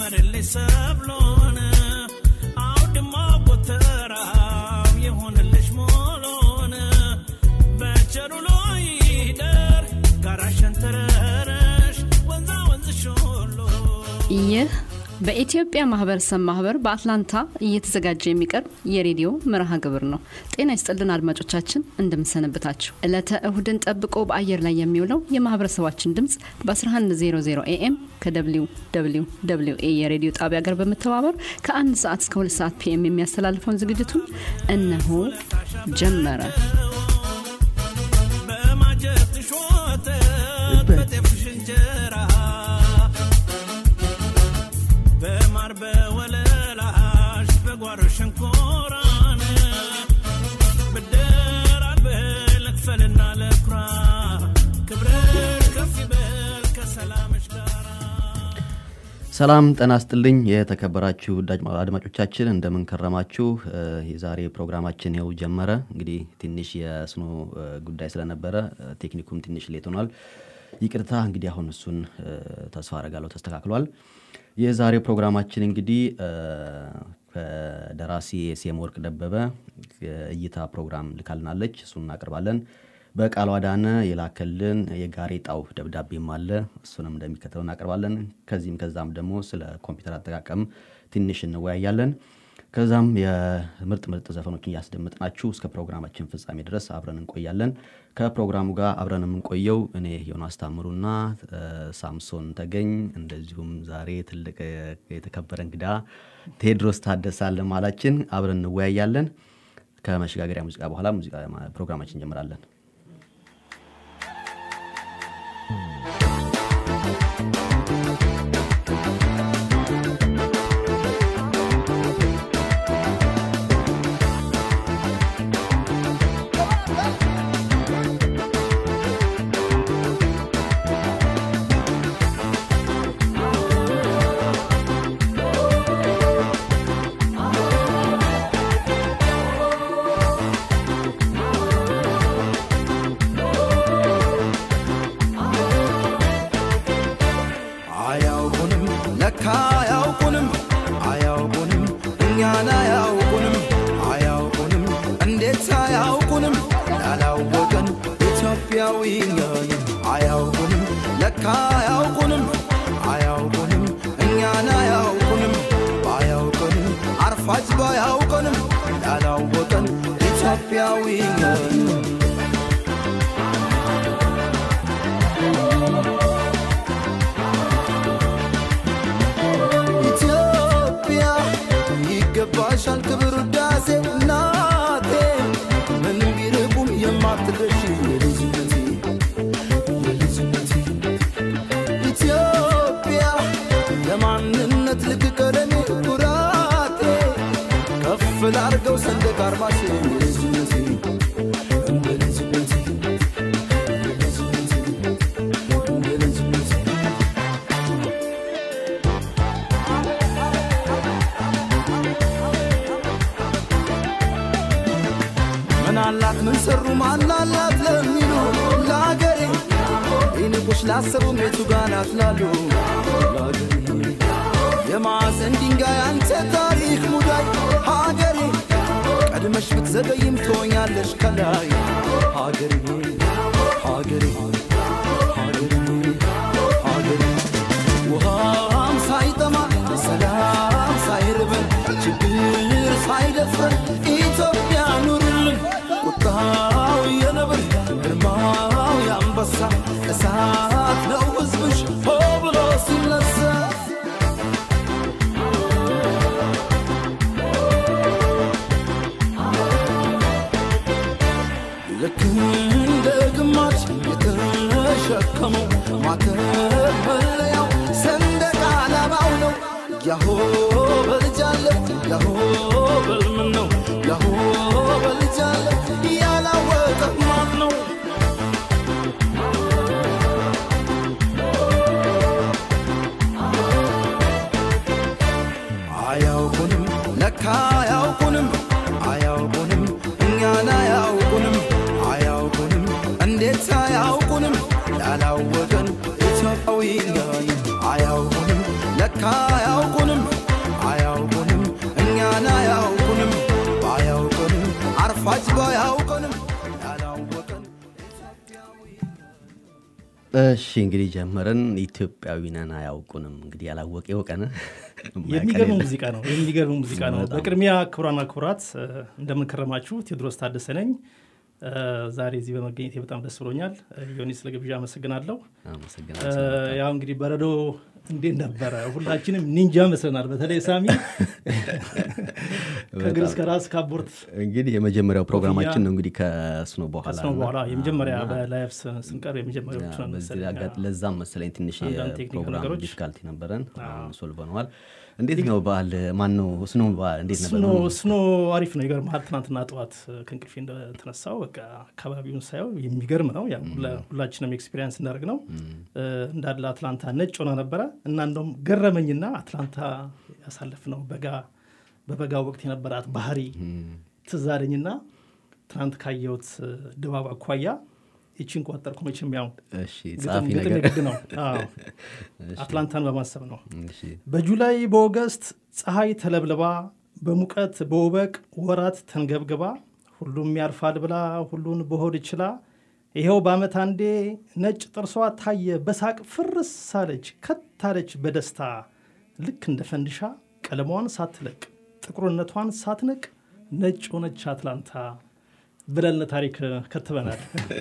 ይጨመርልሽ ሰብሎን አውድማ ጎተራው ይሁንልሽ ሞሎን በቸሩ ሎይ ይደር ጋራሸን ተረረሽ ወንዛ ወንዝሽ ሁሉ ይህ በኢትዮጵያ ማህበረሰብ ማህበር በአትላንታ እየተዘጋጀ የሚቀርብ የሬዲዮ መርሃ ግብር ነው። ጤና ይስጥልን አድማጮቻችን፣ እንደምንሰነብታችሁ። ዕለተ እሁድን ጠብቆ በአየር ላይ የሚውለው የማህበረሰባችን ድምፅ በ1100 ኤኤም ከደብሊው ደብሊው ደብሊው ኤ የሬዲዮ ጣቢያ ጋር በመተባበር ከአንድ ሰዓት እስከ ሁለት ሰዓት ፒኤም የሚያስተላልፈውን ዝግጅቱን እነሆ ጀመረ። በማጀትሽ ወተት በጤፍሽ እንጀራ በማር በወለላሽ በጓሮ ሸንኮራን ብድር አልብል ልክፈልና ለኩራ ክብርሽ ከፍ ይበል ከሰላምሽ ጋራ ሰላም ጤና ይስጥልኝ የተከበራችሁ አድማ- አድማጮቻችን እንደምን ከረማችሁ እ፣ የዛሬ ፕሮግራማችን ይኸው ጀመረ እንግዲህ ትንሽ የስኖ እ፣ ጉዳይ ስለነበረ እ፣ ቴክኒኩም ትንሽ ሌት ሆኗል ይቅርታ እንግዲህ አሁን እሱን እ፣ ተስፋ አረጋለሁ ተስተካክሏል የዛሬው ፕሮግራማችን እንግዲህ እ፣ ከደራሲ የሴም ወርቅ ደበበ የእይታ ፕሮግራም ልካልናለች እሱን እናቀርባለን በቃሉ አዳነ የላከልን የጋሬጣው ደብዳቤም አለ እሱንም እንደሚከተለው እናቀርባለን ከዚህም ከዛም ደግሞ ስለ ኮምፒውተር አጠቃቀም ትንሽ እንወያያለን ከዛም የምርጥ ምርጥ ዘፈኖችን እያስደምጥናችሁ እስከ ፕሮግራማችን ፍጻሜ ድረስ አብረን እንቆያለን ከፕሮግራሙ ጋር አብረን የምንቆየው እኔ ዮናስ ታምሩና እ፣ ሳምሶን ተገኝ እንደዚሁም ዛሬ ትልቅ እ፣ የተከበረ እንግዳ ቴድሮስ ታደሰ አለ ማላችን አብረን እንወያያለን ከመሸጋገሪያ ሙዚቃ በኋላ ሙዚቃ ፕሮግራማችን እንጀምራለን አያውቁንም ለካ አያውቁንም አያውቁንም እኛን አያውቁንም አያውቁንም እንዴት አያውቁንም ያላወቀን ኢትዮጵያዊ ነን አያውቁንም ለካ አያውቁንም አያውቁንም እኛን አያውቁንም ባያውቁንም አርፋጅ ባያውቀንም ያላወቀን ኢትዮጵያዊ ነን ኢትዮጵያ ይገባሻል ክብር ውዳሴ እናቴ ምንም ቢርቁም የማትደርሺ የልጅነቴ የልጅነቴ ኢትዮጵያ ለማንነት ልክ ቀለሜ ኩራቴ ከፍ ላርገው ሰንደቅ አርማሽ የልጅነቴ እንደ ልጅነቴ እንደ ልጅነቴ እንደ ልጅነቴ ምን አላት ምን ሰሩ ማናላት ለሚሉ ለአገሬ ይንቁሽ ላሰቡ ቤቱ ጋር ናት ላሉ ለአገሬ የማዕዘን ድንጋይ አንተ ታሪክ ሙዳይ ሀገሬ ቀድመሽ ብትዘገይም ትሆኛለሽ ከላይ ሀገሬ ሀገሬ ሀገሬ ሀገሬ ውሃም ሳይጠማ ሰላም ሳይርበን ችግር ሳይደፍረን ኢትዮጵያ ኑርልን ቁጣው የነብር ግርማው የአንበሳ እሳት ነው ሕዝብሽ ሆ ብሎ ሲነሳ ልክ እንደ ግማሽ የተሸከመው ማተብ መለያው ሰንደቅ ዓላማው ነው። ያሆ በልጃለ ያሆ በልምን ነው ያሆ በልጃለ ያላወቀ ማን ነው? አያውቁንም ለካ አያውቁንም አያውቁንም እኛን አያውቁንም አያውቁንም እንዴት አያውቁንም ያላወቀን ኢትዮጵያዊ ነን አያውቁንም ለካ አያውቁንም እሺ እንግዲህ ጀመረን። ኢትዮጵያዊ ነን አያውቁንም። እንግዲህ ያላወቀ የወቀን የሚገርም ሙዚቃ ነው። የሚገርም ሙዚቃ ነው። በቅድሚያ ክቡራና ክቡራት እንደምንከረማችሁ ቴዎድሮስ ታደሰ ነኝ። ዛሬ እዚህ በመገኘቴ በጣም ደስ ብሎኛል። ዮኒ ስለ ግብዣ አመሰግናለሁ። ያው እንግዲህ በረዶ እንዴት ነበረ? ሁላችንም ኒንጃ መስለናል። በተለይ ሳሚ ከእግር እስከ ራስ ካቦርት እንግዲህ የመጀመሪያው ፕሮግራማችን ነው እንግዲህ ከስኖ በኋላ ከስኖ በኋላ የመጀመሪያ በላይፍ ስንቀር የመጀመሪያዎቹ ነን በዚህ መሰለኝ። አጋጥ- ለዛም መሰለኝ ትንሽ አንዳንድ ቴክኒክ የፕሮግራም ነገሮች። ዲፊካልቲ ነበረን። አሁን ሶልቨነዋል። እንዴት ነው በዓል? ማን ነው ስኖ በዓል እንዴት ነበር? ስኖ ስኖ አሪፍ ነው። ይገርምሃል ትናንትና ጠዋት ከእንቅልፌ እንደተነሳው በቃ አካባቢውን ሳየው የሚገርም ነው። ያው ሁላ- ሁላችንም ኤክስፒሪንስ እንዳደርግ ነው እንዳለ አትላንታ ነጭ ሆና ነበረ እና እንደውም ገረመኝና አትላንታ ያሳለፍነው በጋ በበጋ ወቅት የነበራት ባህሪ ትዝ አለኝና ትናንት ካየሁት ድባብ አኳያ ይቺን ቆጠርኩ። መቼም ያው እሺ ግጥም ጸሐፊ ግጥም ነገር የግድ ነው። አዎ፣ አትላንታን በማሰብ ነው። እሺ በጁላይ በኦገስት ፀሐይ ተለብልባ በሙቀት በውበቅ ወራት ተንገብግባ ሁሉም ያልፋል ብላ ሁሉን በሆድ ችላ ይኸው በዓመት አንዴ ነጭ ጥርሷ ታየ በሳቅ ፍርስ ሳለች ከታለች በደስታ ልክ እንደ ፈንድሻ ቀለሟን ሳትለቅ ጥቁርነቷን ሳትነቅ ነጭ ሆነች አትላንታ ብለን ታሪክ ከትበናል።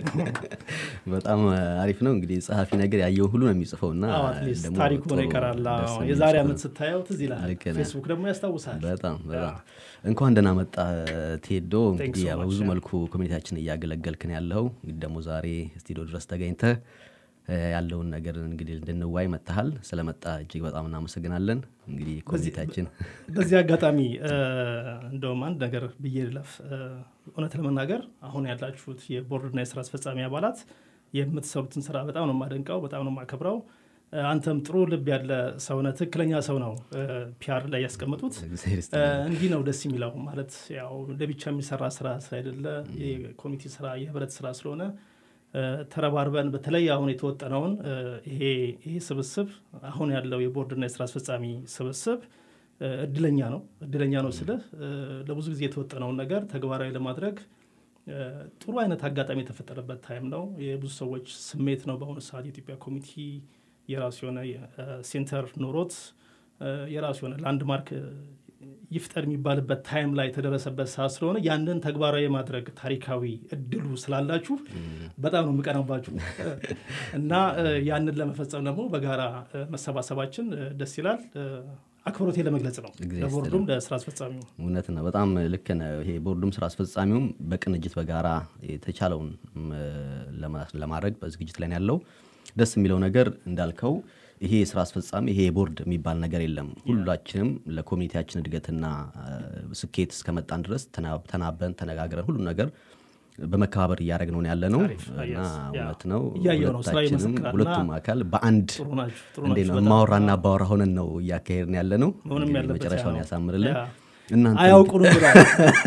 በጣም አሪፍ ነው። እንግዲህ ጸሐፊ ነገር ያየው ሁሉ ነው የሚጽፈው እና አዎ፣ አትሊስት ደግሞ ታሪክ ሆኖ ጥሩ ይቀራል። ደስ አዎ፣ የሚል የዛሬ ጽሑፍ ዓመት ነው። ስታየው ትዝ ይላል። ልክ ነህ። ፌስቡክ ደግሞ ያስታውሳል። በጣም በጣም እንኳን ደህና መጣ ቴዶ። እንግዲህ so ያው much, በብዙ yeah. መልኩ ኮሚኒቲያችን እያገለገልክን ያለው እንግዲህ ደግሞ ዛሬ ስቱዲዮ ድረስ ተገኝተህ እ፣ ያለውን ነገር እንግዲህ እንድንዋይ መጥተሃል። ስለመጣ እጅግ በጣም እናመሰግናለን። እንግዲህ ኮሚኒቲያችን በዚህ አጋጣሚ እ፣ እንደውም አንድ ነገር ብዬ ልለፍ። እ፣ እውነት ለመናገር አሁን ያላችሁት የቦርድና የስራ አስፈጻሚ አባላት የምትሰሩትን ስራ በጣም ነው የማደንቀው፣ በጣም ነው የማከብረው። እ፣ አንተም ጥሩ ልብ ያለ ሰውነ ትክክለኛ ሰው ነው ፒአር ላይ ያስቀመጡት። እግዚአብሔር እ፣ ይስጥልኝ። እንዲህ ነው ደስ የሚለው ማለት ያው ለብቻ የሚሰራ ስራ ስላይደለ የኮሚቴ ስራ የህብረት ስራ ስለሆነ እ፣ ተረባርበን በተለይ አሁን የተወጠነውን እ፣ ይሄ ይሄ ስብስብ አሁን ያለው የቦርድና የስራ አስፈጻሚ ስብስብ እ፣ እድለኛ ነው እድለኛ ነው ስልህ እ፣ ለብዙ ጊዜ የተወጠነውን ነገር ተግባራዊ ለማድረግ እ፣ ጥሩ አይነት አጋጣሚ የተፈጠረበት ታይም ነው። የብዙ ሰዎች ስሜት ነው። በአሁኑ ሰዓት የኢትዮጵያ ኮሚኒቲ የራሱ የሆነ እ፣ ሴንተር ኖሮት እ፣ የራሱ የሆነ ላንድማርክ እ፣ ይፍጠር የሚባልበት ታይም ላይ የተደረሰበት ሰዓት ስለሆነ ያንን ተግባራዊ የማድረግ ታሪካዊ እድሉ ስላላችሁ በጣም ነው የምቀናባችሁ እና እ፣ ያንን ለመፈጸም ደግሞ በጋራ እ፣ መሰባሰባችን እ፣ ደስ ይላል። እ፣ አክብሮቴ ለመግለጽ ነው እግዚአብሔር ለቦርዱም ለስራ አስፈጻሚው እውነት ነው። በጣም ልክ ነው። ይሄ ቦርዱም ስራ አስፈጻሚውም በቅንጅት በጋራ የተቻለውን ም፣ ለማ- ለማድረግ በዝግጅት ላይ ነው ያለው። ደስ የሚለው ነገር እንዳልከው ይሄ የስራ አስፈጻሚ ይሄ የቦርድ የሚባል ነገር የለም። ሁላችንም ለኮሚኒቲያችን እድገትና አ፣ ስኬት እስከመጣን ድረስ ተና- ተናበን ተነጋግረን ሁሉም ነገር በመከባበር እያደረግነው ነው ያለ ነው አሪፍ፣ እና yes፣ ያ። እውነት ነው እያየሁ ነው፣ ስራ ሁለታችንም ይመሰክራል ሁለቱም እና አካል በአንድ ጥሩ ናችሁ ጥሩ እንዴት ናችሁ ነው በጣም። ማወራና አባወራ ሆነን ነው እያካሄድን ያለ ነው። መሆንም እንግዲህ ያለበት መጨረሻውን ያ ነው። ያሳምርልን። ያ። እናንተ አያውቁንም ብሏል።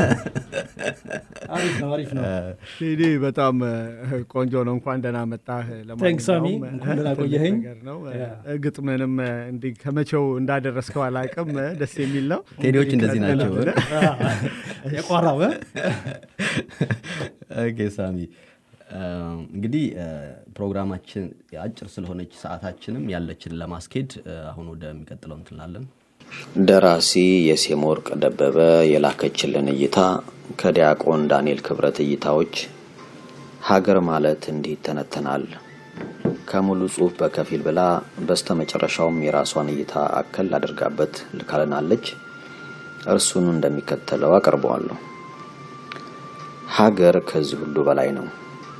አሪፍ ነው አሪፍ ነው። ቴዲ በጣም እ፣ ቆንጆ ነው። እንኳን ደህና መጣህ። Thanks, ሳሚ። ለማንኛውም እንኳን ደህና ትልቅ ቆየኸኝ። ነገር ነው። ያ። እ፣ ግጥምንም እ፣ እንዲህ ከመቼው እንዳደረስከው አላውቅም። እ፣ ደስ የሚል ነው። ቴዲዎች እንደዚህ ናቸው። የቋራው እ? ኦኬ ሳሚ እ፣ እንግዲህ እ፣ ፕሮግራማችን አጭር ስለሆነች ሰዓታችንም ያለችን ለማስኬድ እ፣ አሁን ወደሚቀጥለው እንትላለን። ደራሲ የሴም ወርቅ ደበበ የላከችልን እይታ ከዲያቆን ዳንኤል ክብረት እይታዎች ሀገር ማለት እንዲህ ይተነተናል ከሙሉ ጽሑፍ በከፊል ብላ በስተ መጨረሻውም የራሷን እይታ አከል አድርጋበት ልካልናለች። እርሱን እንደሚከተለው አቀርበዋለሁ። ሀገር ከዚህ ሁሉ በላይ ነው።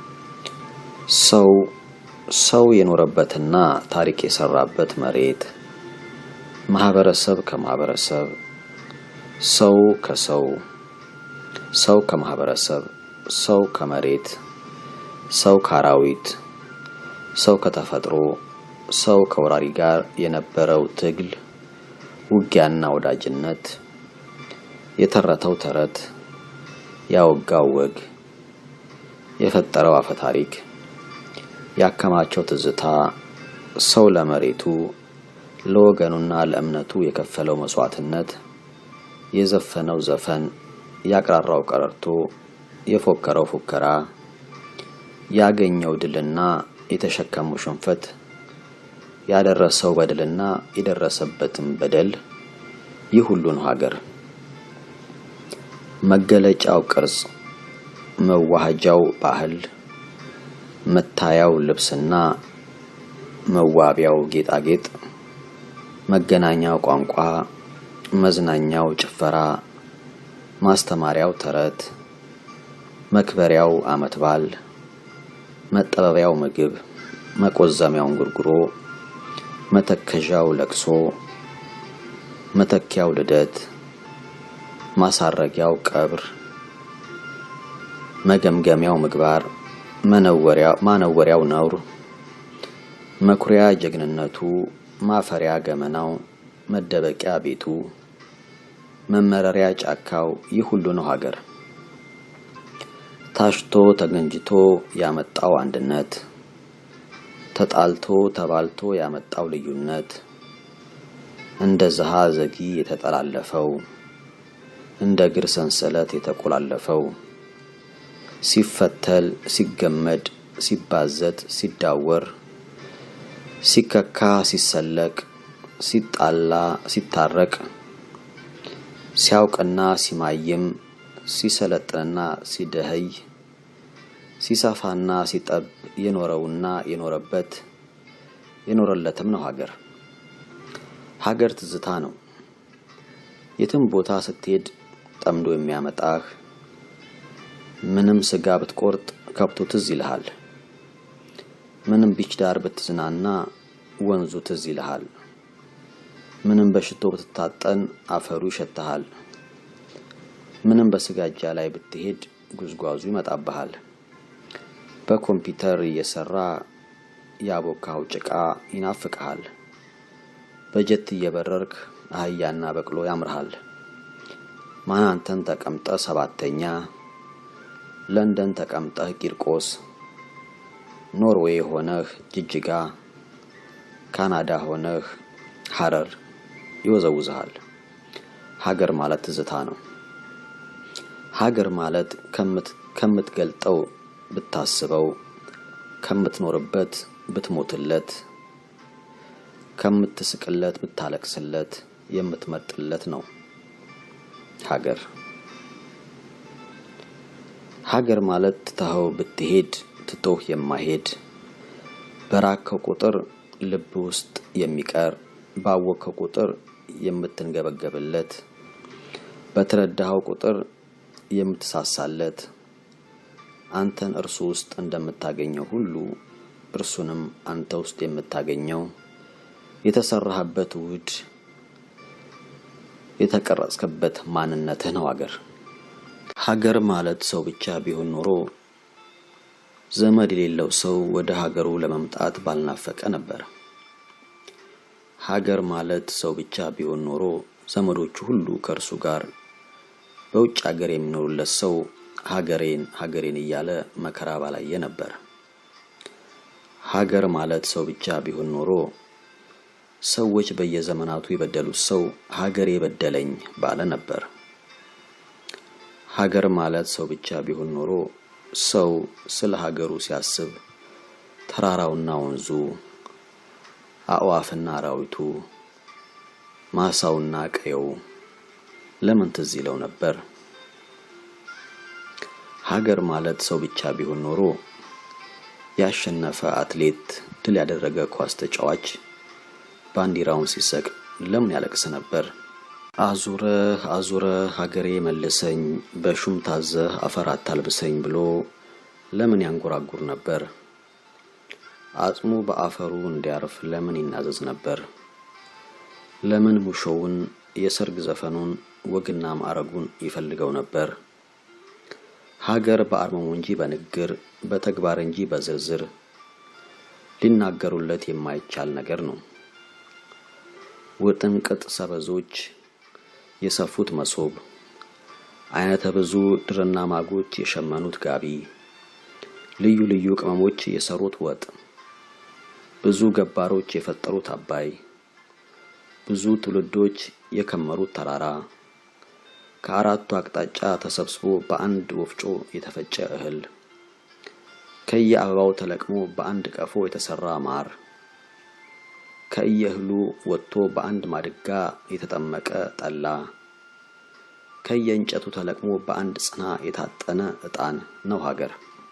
ሰው ሰው የኖረበትና ታሪክ የሰራበት መሬት ማህበረሰብ ከማህበረሰብ ሰው ከሰው ሰው ከማህበረሰብ ሰው ከመሬት ሰው ከአራዊት ሰው ከተፈጥሮ ሰው ከወራሪ ጋር የነበረው ትግል ውጊያና ወዳጅነት የተረተው ተረት ያወጋው ወግ የፈጠረው አፈ ታሪክ ያከማቸው ትዝታ ሰው ለመሬቱ ለወገኑና ለእምነቱ የከፈለው መስዋዕትነት የዘፈነው ዘፈን ያቅራራው ቀረርቶ የፎከረው ፉከራ ያገኘው ድልና የተሸከመው ሽንፈት ያደረሰው በደልና የደረሰበትም በደል ይህ ሁሉ ነው ሀገር። መገለጫው ቅርጽ፣ መዋሃጃው ባህል፣ መታያው ልብስና መዋቢያው ጌጣጌጥ፣ መገናኛው ቋንቋ፣ መዝናኛው ጭፈራ፣ ማስተማሪያው ተረት፣ መክበሪያው ዓመት በዓል፣ መጠበቢያው ምግብ፣ መቆዘሚያው እንጉርጉሮ፣ መተከዣው ለቅሶ፣ መተኪያው ልደት፣ ማሳረጊያው ቀብር፣ መገምገሚያው ምግባር፣ ማነወሪያው ነውር፣ መኩሪያ ጀግንነቱ፣ ማፈሪያ ገመናው፣ መደበቂያ ቤቱ፣ መመረሪያ ጫካው ይህ ሁሉ ነው ሀገር። ታሽቶ ተገንጅቶ ያመጣው አንድነት፣ ተጣልቶ ተባልቶ ያመጣው ልዩነት፣ እንደ ዘሃ ዘጊ የተጠላለፈው፣ እንደ እግር ሰንሰለት የተቆላለፈው፣ ሲፈተል፣ ሲገመድ፣ ሲባዘት፣ ሲዳወር፣ ሲከካ፣ ሲሰለቅ፣ ሲጣላ፣ ሲታረቅ፣ ሲያውቅና ሲማይም፣ ሲሰለጥንና ሲደኸይ፣ ሲሰፋና ሲጠብ የኖረውና የኖረበት የኖረለትም ነው ሀገር። ሀገር ትዝታ ነው። የትም ቦታ ስትሄድ ጠምዶ የሚያመጣህ ምንም ስጋ ብትቆርጥ ከብቶ ትዝ ይልሃል። ምንም ቢች ዳር ብትዝናና ወንዙ ትዝ ይልሃል። ምንም በሽቶ ብትታጠን አፈሩ ይሸትሃል። ምንም በስጋጃ ላይ ብትሄድ ጉዝጓዙ ይመጣብሃል። በኮምፒውተር እየሰራ ያቦካው ጭቃ ይናፍቅሃል። በጀት እየበረርክ አህያና በቅሎ ያምርሃል። ማናንተን ተቀምጠ ሰባተኛ፣ ለንደን ተቀምጠህ ቂርቆስ፣ ኖርዌይ ሆነህ ጅጅጋ፣ ካናዳ ሆነህ ሐረር ይወዘውዝሃል። ሀገር ማለት ትዝታ ነው። ሀገር ማለት ከምትገልጠው ብታስበው፣ ከምትኖርበት ብትሞትለት፣ ከምትስቅለት ብታለቅስለት የምትመርጥለት ነው። ሀገር ሀገር ማለት ትተኸው ብትሄድ ትቶህ የማይሄድ በራከው ቁጥር ልብ ውስጥ የሚቀር ባወቅከው ቁጥር የምትንገበገብለት በተረዳኸው ቁጥር የምትሳሳለት አንተን እርሱ ውስጥ እንደምታገኘው ሁሉ እርሱንም አንተ ውስጥ የምታገኘው የተሰራህበት ውድ የተቀረጽክበት ማንነትህ ነው ሀገር። ሀገር ማለት ሰው ብቻ ቢሆን ኖሮ ዘመድ የሌለው ሰው ወደ ሀገሩ ለመምጣት ባልናፈቀ ነበር። ሀገር ማለት ሰው ብቻ ቢሆን ኖሮ ዘመዶቹ ሁሉ ከእርሱ ጋር በውጭ ሀገር የሚኖሩለት ሰው ሀገሬን ሀገሬን እያለ መከራ ባላየ ነበር። ሀገር ማለት ሰው ብቻ ቢሆን ኖሮ ሰዎች በየዘመናቱ የበደሉት ሰው ሀገሬ በደለኝ ባለ ነበር። ሀገር ማለት ሰው ብቻ ቢሆን ኖሮ ሰው ስለ ሀገሩ ሲያስብ ተራራውና ወንዙ፣ አዕዋፍና አራዊቱ፣ ማሳውና ቀየው ለምን ትዝ ይለው ነበር? ሀገር ማለት ሰው ብቻ ቢሆን ኖሮ ያሸነፈ አትሌት፣ ድል ያደረገ ኳስ ተጫዋች ባንዲራውን ሲሰቅ ለምን ያለቅስ ነበር? አዙረህ አዙረህ ሀገሬ መልሰኝ፣ በሹም ታዘህ አፈር አታልብሰኝ ብሎ ለምን ያንጎራጉር ነበር? አጽሙ በአፈሩ እንዲያርፍ ለምን ይናዘዝ ነበር? ለምን ሙሾውን፣ የሰርግ ዘፈኑን፣ ወግና ማዕረጉን ይፈልገው ነበር? ሀገር በአርመሙ እንጂ በንግግር በተግባር እንጂ በዝርዝር ሊናገሩለት የማይቻል ነገር ነው። ውጥንቅጥ ሰበዞች የሰፉት መሶብ፣ አይነተ ብዙ ድርና ማጎች የሸመኑት ጋቢ፣ ልዩ ልዩ ቅመሞች የሰሩት ወጥ፣ ብዙ ገባሮች የፈጠሩት አባይ፣ ብዙ ትውልዶች የከመሩት ተራራ፣ ከአራቱ አቅጣጫ ተሰብስቦ በአንድ ወፍጮ የተፈጨ እህል፣ ከየአበባው ተለቅሞ በአንድ ቀፎ የተሰራ ማር ከየእህሉ ወጥቶ በአንድ ማድጋ የተጠመቀ ጠላ ከየእንጨቱ ተለቅሞ በአንድ ጽና የታጠነ ዕጣን ነው ሀገር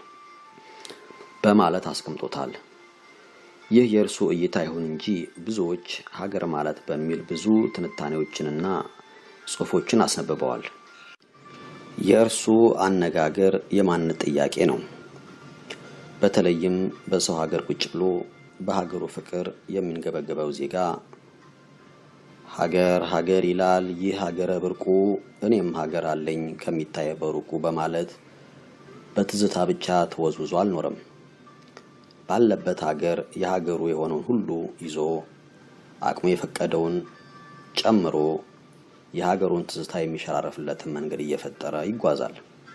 በማለት አስቀምጦታል። ይህ የእርሱ እይታ ይሁን እንጂ ብዙዎች ሀገር ማለት በሚል ብዙ ትንታኔዎችንና ጽሑፎችን አስነብበዋል። የእርሱ አነጋገር የማንነት ጥያቄ ነው። በተለይም በሰው ሀገር ቁጭ ብሎ በሀገሩ ፍቅር የሚንገበገበው ዜጋ ሀገር ሀገር ይላል ይህ ሀገረ ብርቁ እኔም ሀገር አለኝ ከሚታየ በሩቁ በማለት በትዝታ ብቻ ተወዝውዞ አልኖረም። ባለበት ሀገር የሀገሩ የሆነውን ሁሉ ይዞ አቅሙ የፈቀደውን ጨምሮ የሀገሩን ትዝታ የሚሸራረፍለትን መንገድ እየፈጠረ ይጓዛል።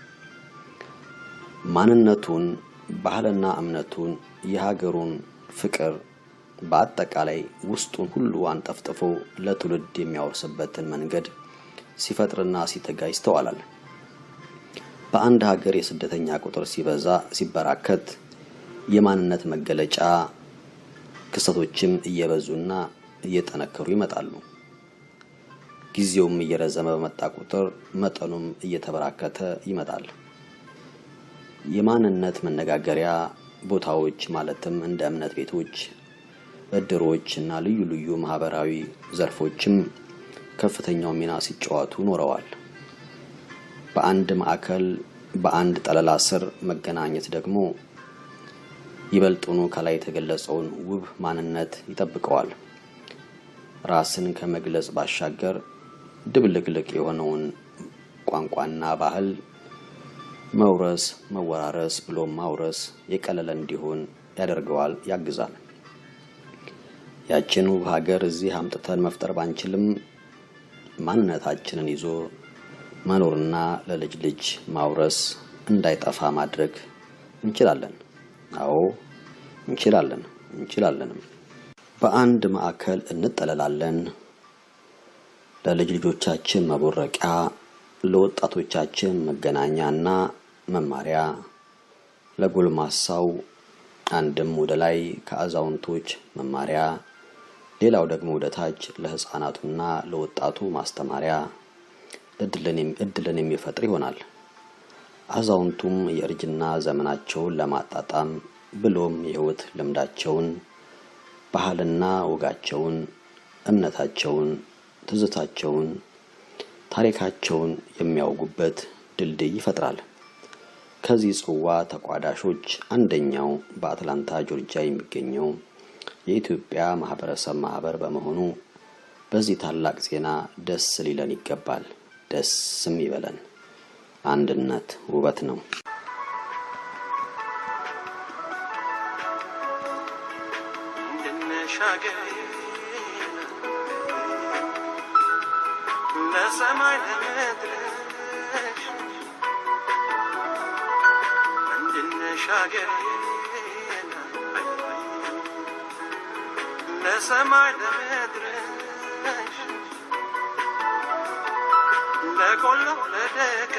ማንነቱን፣ ባህልና እምነቱን፣ የሀገሩን ፍቅር በአጠቃላይ ውስጡን ሁሉ አንጠፍጥፎ ለትውልድ የሚያወርስበትን መንገድ ሲፈጥርና ሲተጋ ይስተዋላል። በአንድ ሀገር የስደተኛ ቁጥር ሲበዛ ሲበራከት የማንነት መገለጫ ክስተቶችም እየበዙና እየጠነከሩ ይመጣሉ። ጊዜውም እየረዘመ በመጣ ቁጥር መጠኑም እየተበራከተ ይመጣል። የማንነት መነጋገሪያ ቦታዎች ማለትም እንደ እምነት ቤቶች፣ እድሮች እና ልዩ ልዩ ማህበራዊ ዘርፎችም ከፍተኛው ሚና ሲጫወቱ ኖረዋል። በአንድ ማዕከል በአንድ ጠለላ ስር መገናኘት ደግሞ ይበልጡኑ ከላይ የተገለጸውን ውብ ማንነት ይጠብቀዋል። ራስን ከመግለጽ ባሻገር ድብልቅልቅ የሆነውን ቋንቋና ባህል መውረስ፣ መወራረስ ብሎም ማውረስ የቀለለ እንዲሆን ያደርገዋል፣ ያግዛል። ያችን ውብ ሀገር እዚህ አምጥተን መፍጠር ባንችልም ማንነታችንን ይዞ መኖርና ለልጅ ልጅ ማውረስ እንዳይጠፋ ማድረግ እንችላለን። አዎ እንችላለን፣ እንችላለንም። በአንድ ማዕከል እንጠለላለን። ለልጅ ልጆቻችን መቦረቂያ፣ ለወጣቶቻችን መገናኛና መማሪያ፣ ለጎልማሳው አንድም ወደ ላይ ከአዛውንቶች መማሪያ፣ ሌላው ደግሞ ወደ ታች ለሕፃናቱና ለወጣቱ ማስተማሪያ እድልን የሚፈጥር ይሆናል። አዛውንቱም የእርጅና ዘመናቸውን ለማጣጣም ብሎም የሕይወት ልምዳቸውን፣ ባህልና ወጋቸውን፣ እምነታቸውን፣ ትዝታቸውን፣ ታሪካቸውን የሚያውጉበት ድልድይ ይፈጥራል። ከዚህ ጽዋ ተቋዳሾች አንደኛው በአትላንታ ጆርጂያ የሚገኘው የኢትዮጵያ ማህበረሰብ ማህበር በመሆኑ በዚህ ታላቅ ዜና ደስ ሊለን ይገባል። ደስም ይበለን። አንድነት ውበት ነው። ለሰማይ ለምድርሽ እንድንሻገር ለሰማይ ለምድርሽ ለቆላው ለደጋ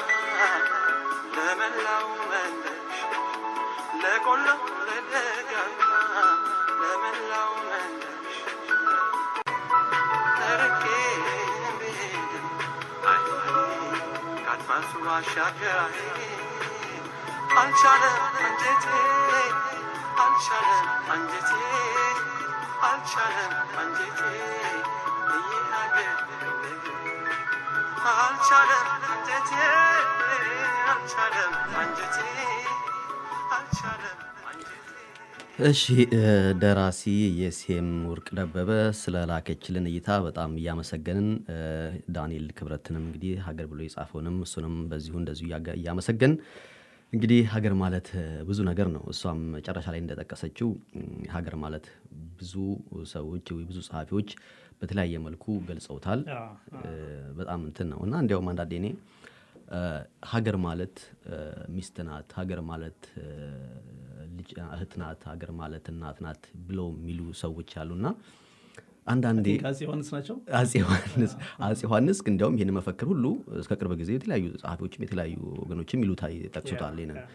ለመላው መንደሽ ለቆላው ለደጋ ለመላው መንደሽ ተርቄ ብሄድ አይ ካድማሱ ባሻገር አልቻለም አንጀቴ አልቻለም አንጀቴ አልቻለም አንጀቴ ይህ ሀገር አልቻለም አንጀቴ አልቻለም አንጀቴ አልቻለም አንጀቴ እሺ ደራሲ የሴም ወርቅ ደበበ ስለ ላከችልን እይታ በጣም እያመሰገንን ዳንኤል ክብረትንም እንግዲህ ሀገር ብሎ የጻፈውንም እሱንም በዚሁ እንደዚሁ እያመሰገን እንግዲህ ሀገር ማለት ብዙ ነገር ነው። እሷም መጨረሻ ላይ እንደጠቀሰችው ሀገር ማለት ብዙ ሰዎች ወይ ብዙ ጸሐፊዎች በተለያየ መልኩ ገልጸውታል። በጣም እንትን ነው እና እንዲያውም አንዳንዴ እኔ ሀገር ማለት ሚስት ናት፣ ሀገር ማለት ልጅ እህት ናት፣ ሀገር ማለት እናት ናት ብለው የሚሉ ሰዎች አሉና አንዳንዴ አፄ ዮሐንስ ናቸው። አፄ ዮሐንስ አፄ ዮሐንስ ግን እንዲያውም ይህን መፈክር ሁሉ እስከ ቅርብ ጊዜ የተለያዩ ጸሐፊዎችም የተለያዩ ወገኖችም ይሉታ ጠቅሱታል። ይህንን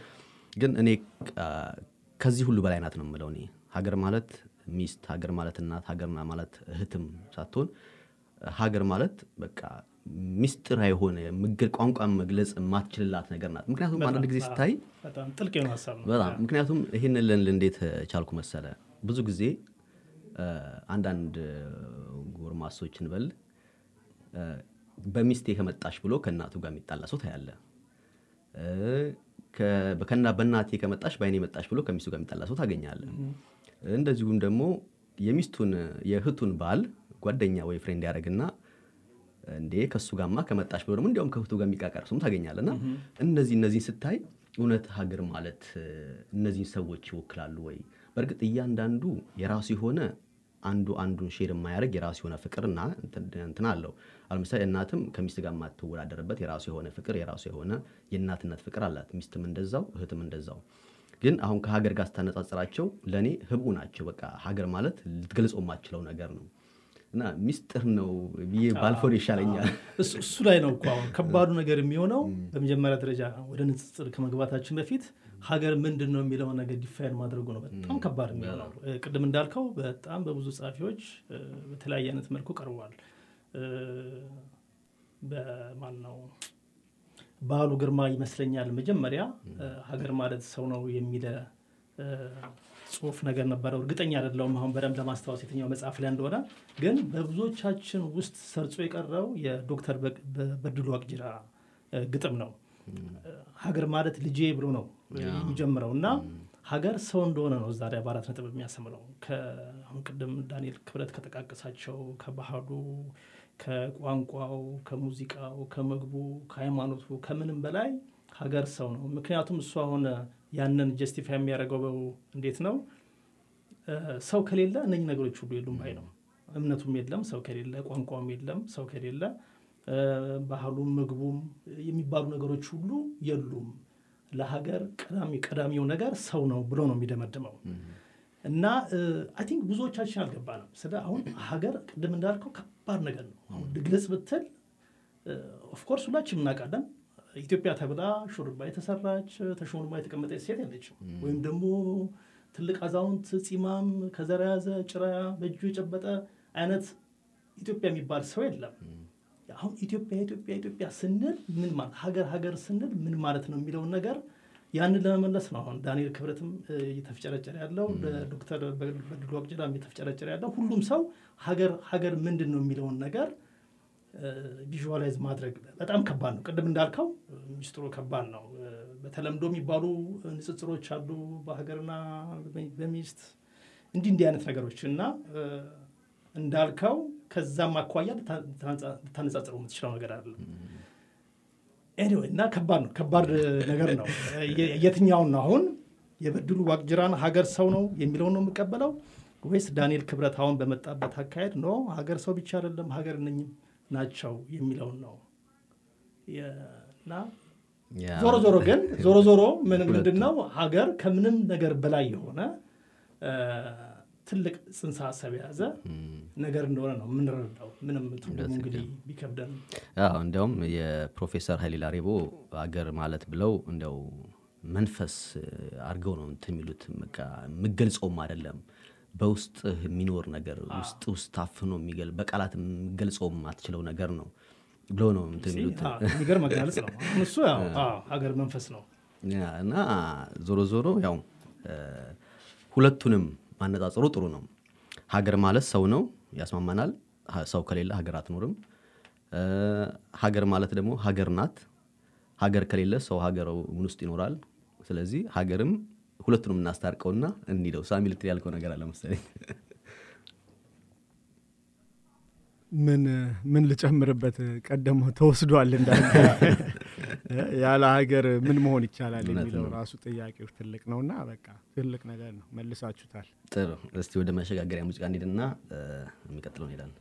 ግን እኔ አ፣ ከዚህ ሁሉ በላይ ናት ነው የምለው እኔ ሀገር ማለት ሚስት ሀገር ማለት እናት ሀገር ማለት እህትም ሳትሆን ሀገር ማለት በቃ ሚስጥር የሆነ ምግል- ቋንቋ መግለጽ የማትችልላት ነገር ናት ምክንያቱም አንዳንድ ጊዜ ስታይ በጣም ጥልቅ የሆነ ሀሳብ ነው በጣም ምክንያቱም ይህንን ልንል እንዴት ቻልኩ መሰለ ብዙ ጊዜ አ፣ አንዳንድ አ፣ ጎርማሶች እንበል አ፣ በሚስቴ ከመጣሽ ብሎ ከእናቱ ጋር የሚጣላ ሰው ታያለ አ፣ ከ- ከና በእናቴ ከመጣሽ በአይኔ መጣሽ ብሎ ከሚስቱ ጋር የሚጣላ ሰው ታገኛለ እንደዚሁም ደግሞ የሚስቱን የእህቱን ባል ጓደኛ ወይ ፍሬንድ ያደረግና እንዴ ከእሱ ጋማ ከመጣሽ ብሎ ደግሞ እንዲያውም ከእህቱ ጋር የሚቃቀር ሰውም ታገኛለና እነዚህ እነዚህን ስታይ እውነት ሀገር ማለት እ፣ እነዚህን ሰዎች ይወክላሉ ወይ? በእርግጥ እያንዳንዱ የራሱ የሆነ አንዱ አንዱን ሼር የማያደርግ የራሱ የሆነ ፍቅርና እንትን እንትን አለው። አሁን ለምሳሌ እናትም ከሚስት ጋር የማትወዳደርበት የራሱ የሆነ ፍቅር የራሱ የሆነ የእናትነት ፍቅር አላት። ሚስትም እንደዛው፣ እህትም እንደዛው። ግን አሁን ከሀገር ጋር ስታነጻጽራቸው ለእኔ ህቡ ናቸው። በቃ ሀገር ማለት ልትገልጸው የማትችለው ነገር ነው እና ሚስጥር ነው ብዬ ባልፎን ይሻለኛል። እሱ እሱ ላይ ነው እኮ አሁን ከባዱ ነገር የሚሆነው በመጀመሪያ ደረጃ ወደ ንጽጽር ከመግባታችን በፊት ሀገር ምንድን ነው የሚለውን ነገር ዲፋይን ማድረጉ ነው በጣም ከባድ የሚሆነው እ፣ ቅድም እንዳልከው በጣም በብዙ ጸሐፊዎች እ፣ በተለያየ አይነት መልኩ ቀርቧል እ፣ በማን ነው ባህሉ ግርማ ይመስለኛል መጀመሪያ እ፣ ሀገር ማለት ሰው ነው የሚለ እ፣ ጽሁፍ ነገር ነበረው እርግጠኛ አይደለሁም አሁን በደንብ ለማስታወስ የትኛው መጽሐፍ ላይ እንደሆነ ግን በብዙዎቻችን ውስጥ ሰርጾ የቀረው የዶክተር በ- በ- በድሉ ዋቅጅራ እ፣ ግጥም ነው ሀገር ማለት ልጄ ብሎ ነው የሚጀምረው እና ሀገር ሰው እንደሆነ ነው እዛ ላይ በአራት ነጥብ የሚያሰምረው አሁን ቅድም ዳንኤል ክብረት ከጠቃቀሳቸው ከባህሉ ከቋንቋው ከሙዚቃው ከምግቡ ከሃይማኖቱ ከምንም በላይ ሀገር ሰው ነው ምክንያቱም እሱ አሁን ያንን ጀስቲፋይ የሚያደርገው እንዴት ነው እ፣ ሰው ከሌለ እነኝህ ነገሮች ሁሉ የሉም ባይ ነው እምነቱም የለም ሰው ከሌለ ቋንቋውም የለም ሰው ከሌለ እ፣ ባህሉም ምግቡም የሚባሉ ነገሮች ሁሉ የሉም ለሀገር ቀዳሚ ቀዳሚው ነገር ሰው ነው ብሎ ነው የሚደመድመው እና አይ ቲንክ ብዙዎቻችን አልገባንም ስለ አሁን ሀገር ቅድም እንዳልከው ከባድ ነገር ነው አሁን ልግለጽ ብትል ኦፍኮርስ ሁላችን እናውቃለን ኢትዮጵያ ተብላ ሹርባ የተሰራች ተሾልማ የተቀመጠች ሴት የለችም ወይም ደግሞ ትልቅ አዛውንት ፂማም ከዘራ ያዘ ጭራ በእጁ የጨበጠ አይነት ኢትዮጵያ የሚባል ሰው የለም አሁን ኢትዮጵያ ኢትዮጵያ ኢትዮጵያ ስንል ምን ማለት ሀገር ሀገር ስንል ምን ማለት ነው የሚለውን ነገር ያንን ለመመለስ ነው አሁን ዳንኤል ክብረትም እ፣ እየተፍጨረጨረ ያለው ዶክተር በድሉ ዋቅጅራም እየተፍጨረጨረ ያለው ሁሉም ሰው ሀገር ሀገር ምንድን ነው የሚለውን ነገር ቪዥዋላይዝ ማድረግ በጣም ከባድ ነው ቅድም እንዳልከው እ፣ ሚስጥሩ ከባድ ነው እ፣ በተለምዶ የሚባሉ ንጽጽሮች አሉ በሀገርና በ- በሚስት እንዲህ እንዲህ አይነት ነገሮች እና እ፣ እንዳልከው ከዛም አኳያ ልታ- ልታነጻ- ልታነጻጽረው የምትችለው ነገር አለ ኤኒዌይ እና ከባድ ነው ከባድ ነገር ነው የ- የትኛውን ነው አሁን የበድሉ ዋቅጅራን ሀገር ሰው ነው የሚለውን ነው የምቀበለው ወይስ ዳንኤል ክብረት አሁን በመጣበት አካሄድ ኖ ሀገር ሰው ብቻ አይደለም ሀገር እነኝም ናቸው የሚለውን ነው የ- እና ያ፣ ዞሮ ዞሮ ግን ዞሮ ዞሮ ምን ምንድን ነው ሀገር ከምንም ነገር በላይ የሆነ እ፣ ትልቅ ጽንሰ ሀሳብ የያዘ ነገር እንደሆነ ነው የምንረዳው ምንም ትርጉሙ እንግዲህ ቢከብደን አዎ እንዲያውም የፕሮፌሰር ኃይሌ ላሬቦ አገር ማለት ብለው እንዲያው መንፈስ አድርገው ነው እንትን የሚሉት በቃ የምገልጸውም አይደለም በውስጥ የሚኖር ነገር ውስጥ ውስጥ ታፍኖ የሚገል በቃላት የምገልጸውም አትችለው ነገር ነው ብለው ነው እንትን የሚሉት አዎ፣ የሚገርም አገላለጽ ነው አሁን እሱ ያው አዎ፣ ሀገር መንፈስ ነው ያ፣ እና ዞሮ ዞሮ ያው እ፣ ሁለቱንም ማነጻጸሩ ጥሩ ነው። ሀገር ማለት ሰው ነው፣ ያስማማናል። ሀ- ሰው ከሌለ ሀገር አትኖርም። እ፣ ሀገር ማለት ደግሞ ሀገር ናት። ሀገር ከሌለ ሰው ሀገር ምን ውስጥ ይኖራል? ስለዚህ ሀገርም ሁለቱንም እናስታርቀውና እንሂደው። ሳሚ ልትል ያልከው ነገር አለ መሰለኝ። ምን ምን ልጨምርበት ቀደሞ ተወስዷል እንዳለ ያለ ሀገር ምን መሆን ይቻላል እውነት የሚለው ነው። ራሱ ጥያቄው ትልቅ ነውና በቃ ትልቅ ነገር ነው መልሳችሁታል ጥሩ። እስቲ ወደ መሸጋገሪያ ሙዚቃ እንሂድና እ፣ የሚቀጥለው እንሄዳለን።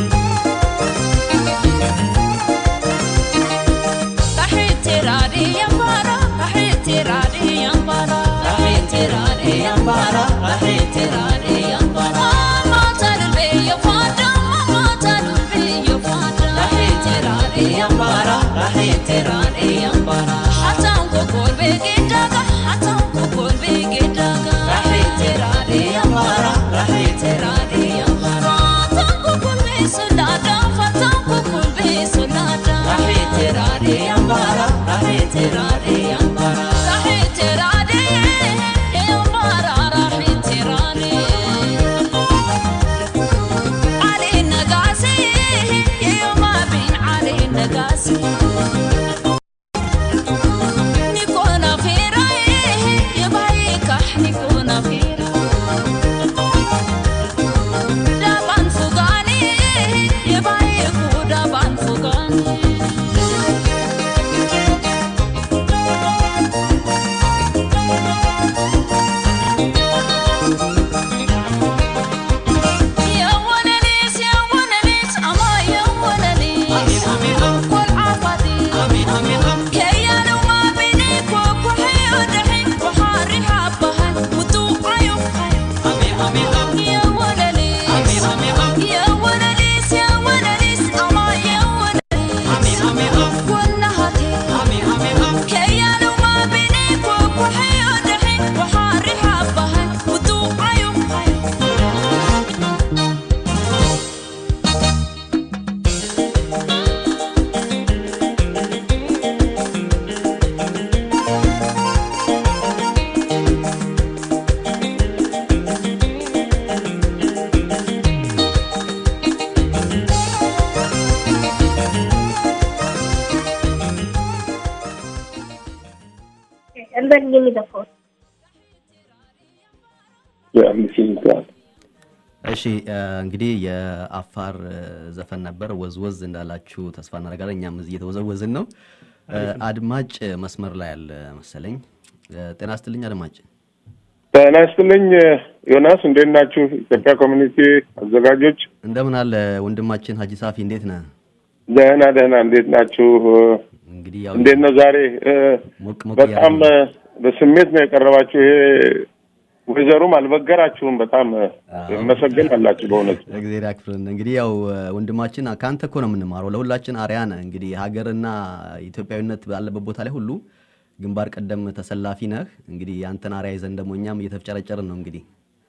تحت راديو Give me the code. Yeah, I'm listening to that. እሺ እ፣ እንግዲህ የአፋር እ፣ ዘፈን ነበር ወዝወዝ እንዳላችሁ ተስፋ እናደርጋለን። እኛም እዚህ እየተወዘወዝን ነው። እ፣ አድማጭ መስመር ላይ አለ መሰለኝ። እ፣ ጤና ስትልኝ አድማጭ። ጤና ይስጥልኝ ዮናስ፣ እንዴት ናችሁ? ኢትዮጵያ ኮሚኒቲ አዘጋጆች እንደምን አለ ወንድማችን ሀጂ ሳፊ እንዴት ነህ? ደህና ደህና፣ እንዴት ናችሁ? እንግዲህ ያው እንዴት ነው ዛሬ? እ፣ ሞቅ ሞቅ በጣም እያለ እ፣ በስሜት ነው የቀረባችሁ። ይሄ ወይዘሩም አልበገራችሁም። በጣም እ፣ መሰገን አላችሁ በእውነቱ። እግዚአብሔር ያክፍልን። እንግዲህ ያው እ፣ ወንድማችን ከአንተ እኮ ነው የምንማረው። ለሁላችን አርያ ነህ። እንግዲህ ሀገርና ኢትዮጵያዊነት ባለበት ቦታ ላይ ሁሉ ግንባር ቀደም ተሰላፊ ነህ። እንግዲህ የአንተን አርያ ይዘን ደግሞ እኛም እየተፍጨረጨርን ነው እንግዲህ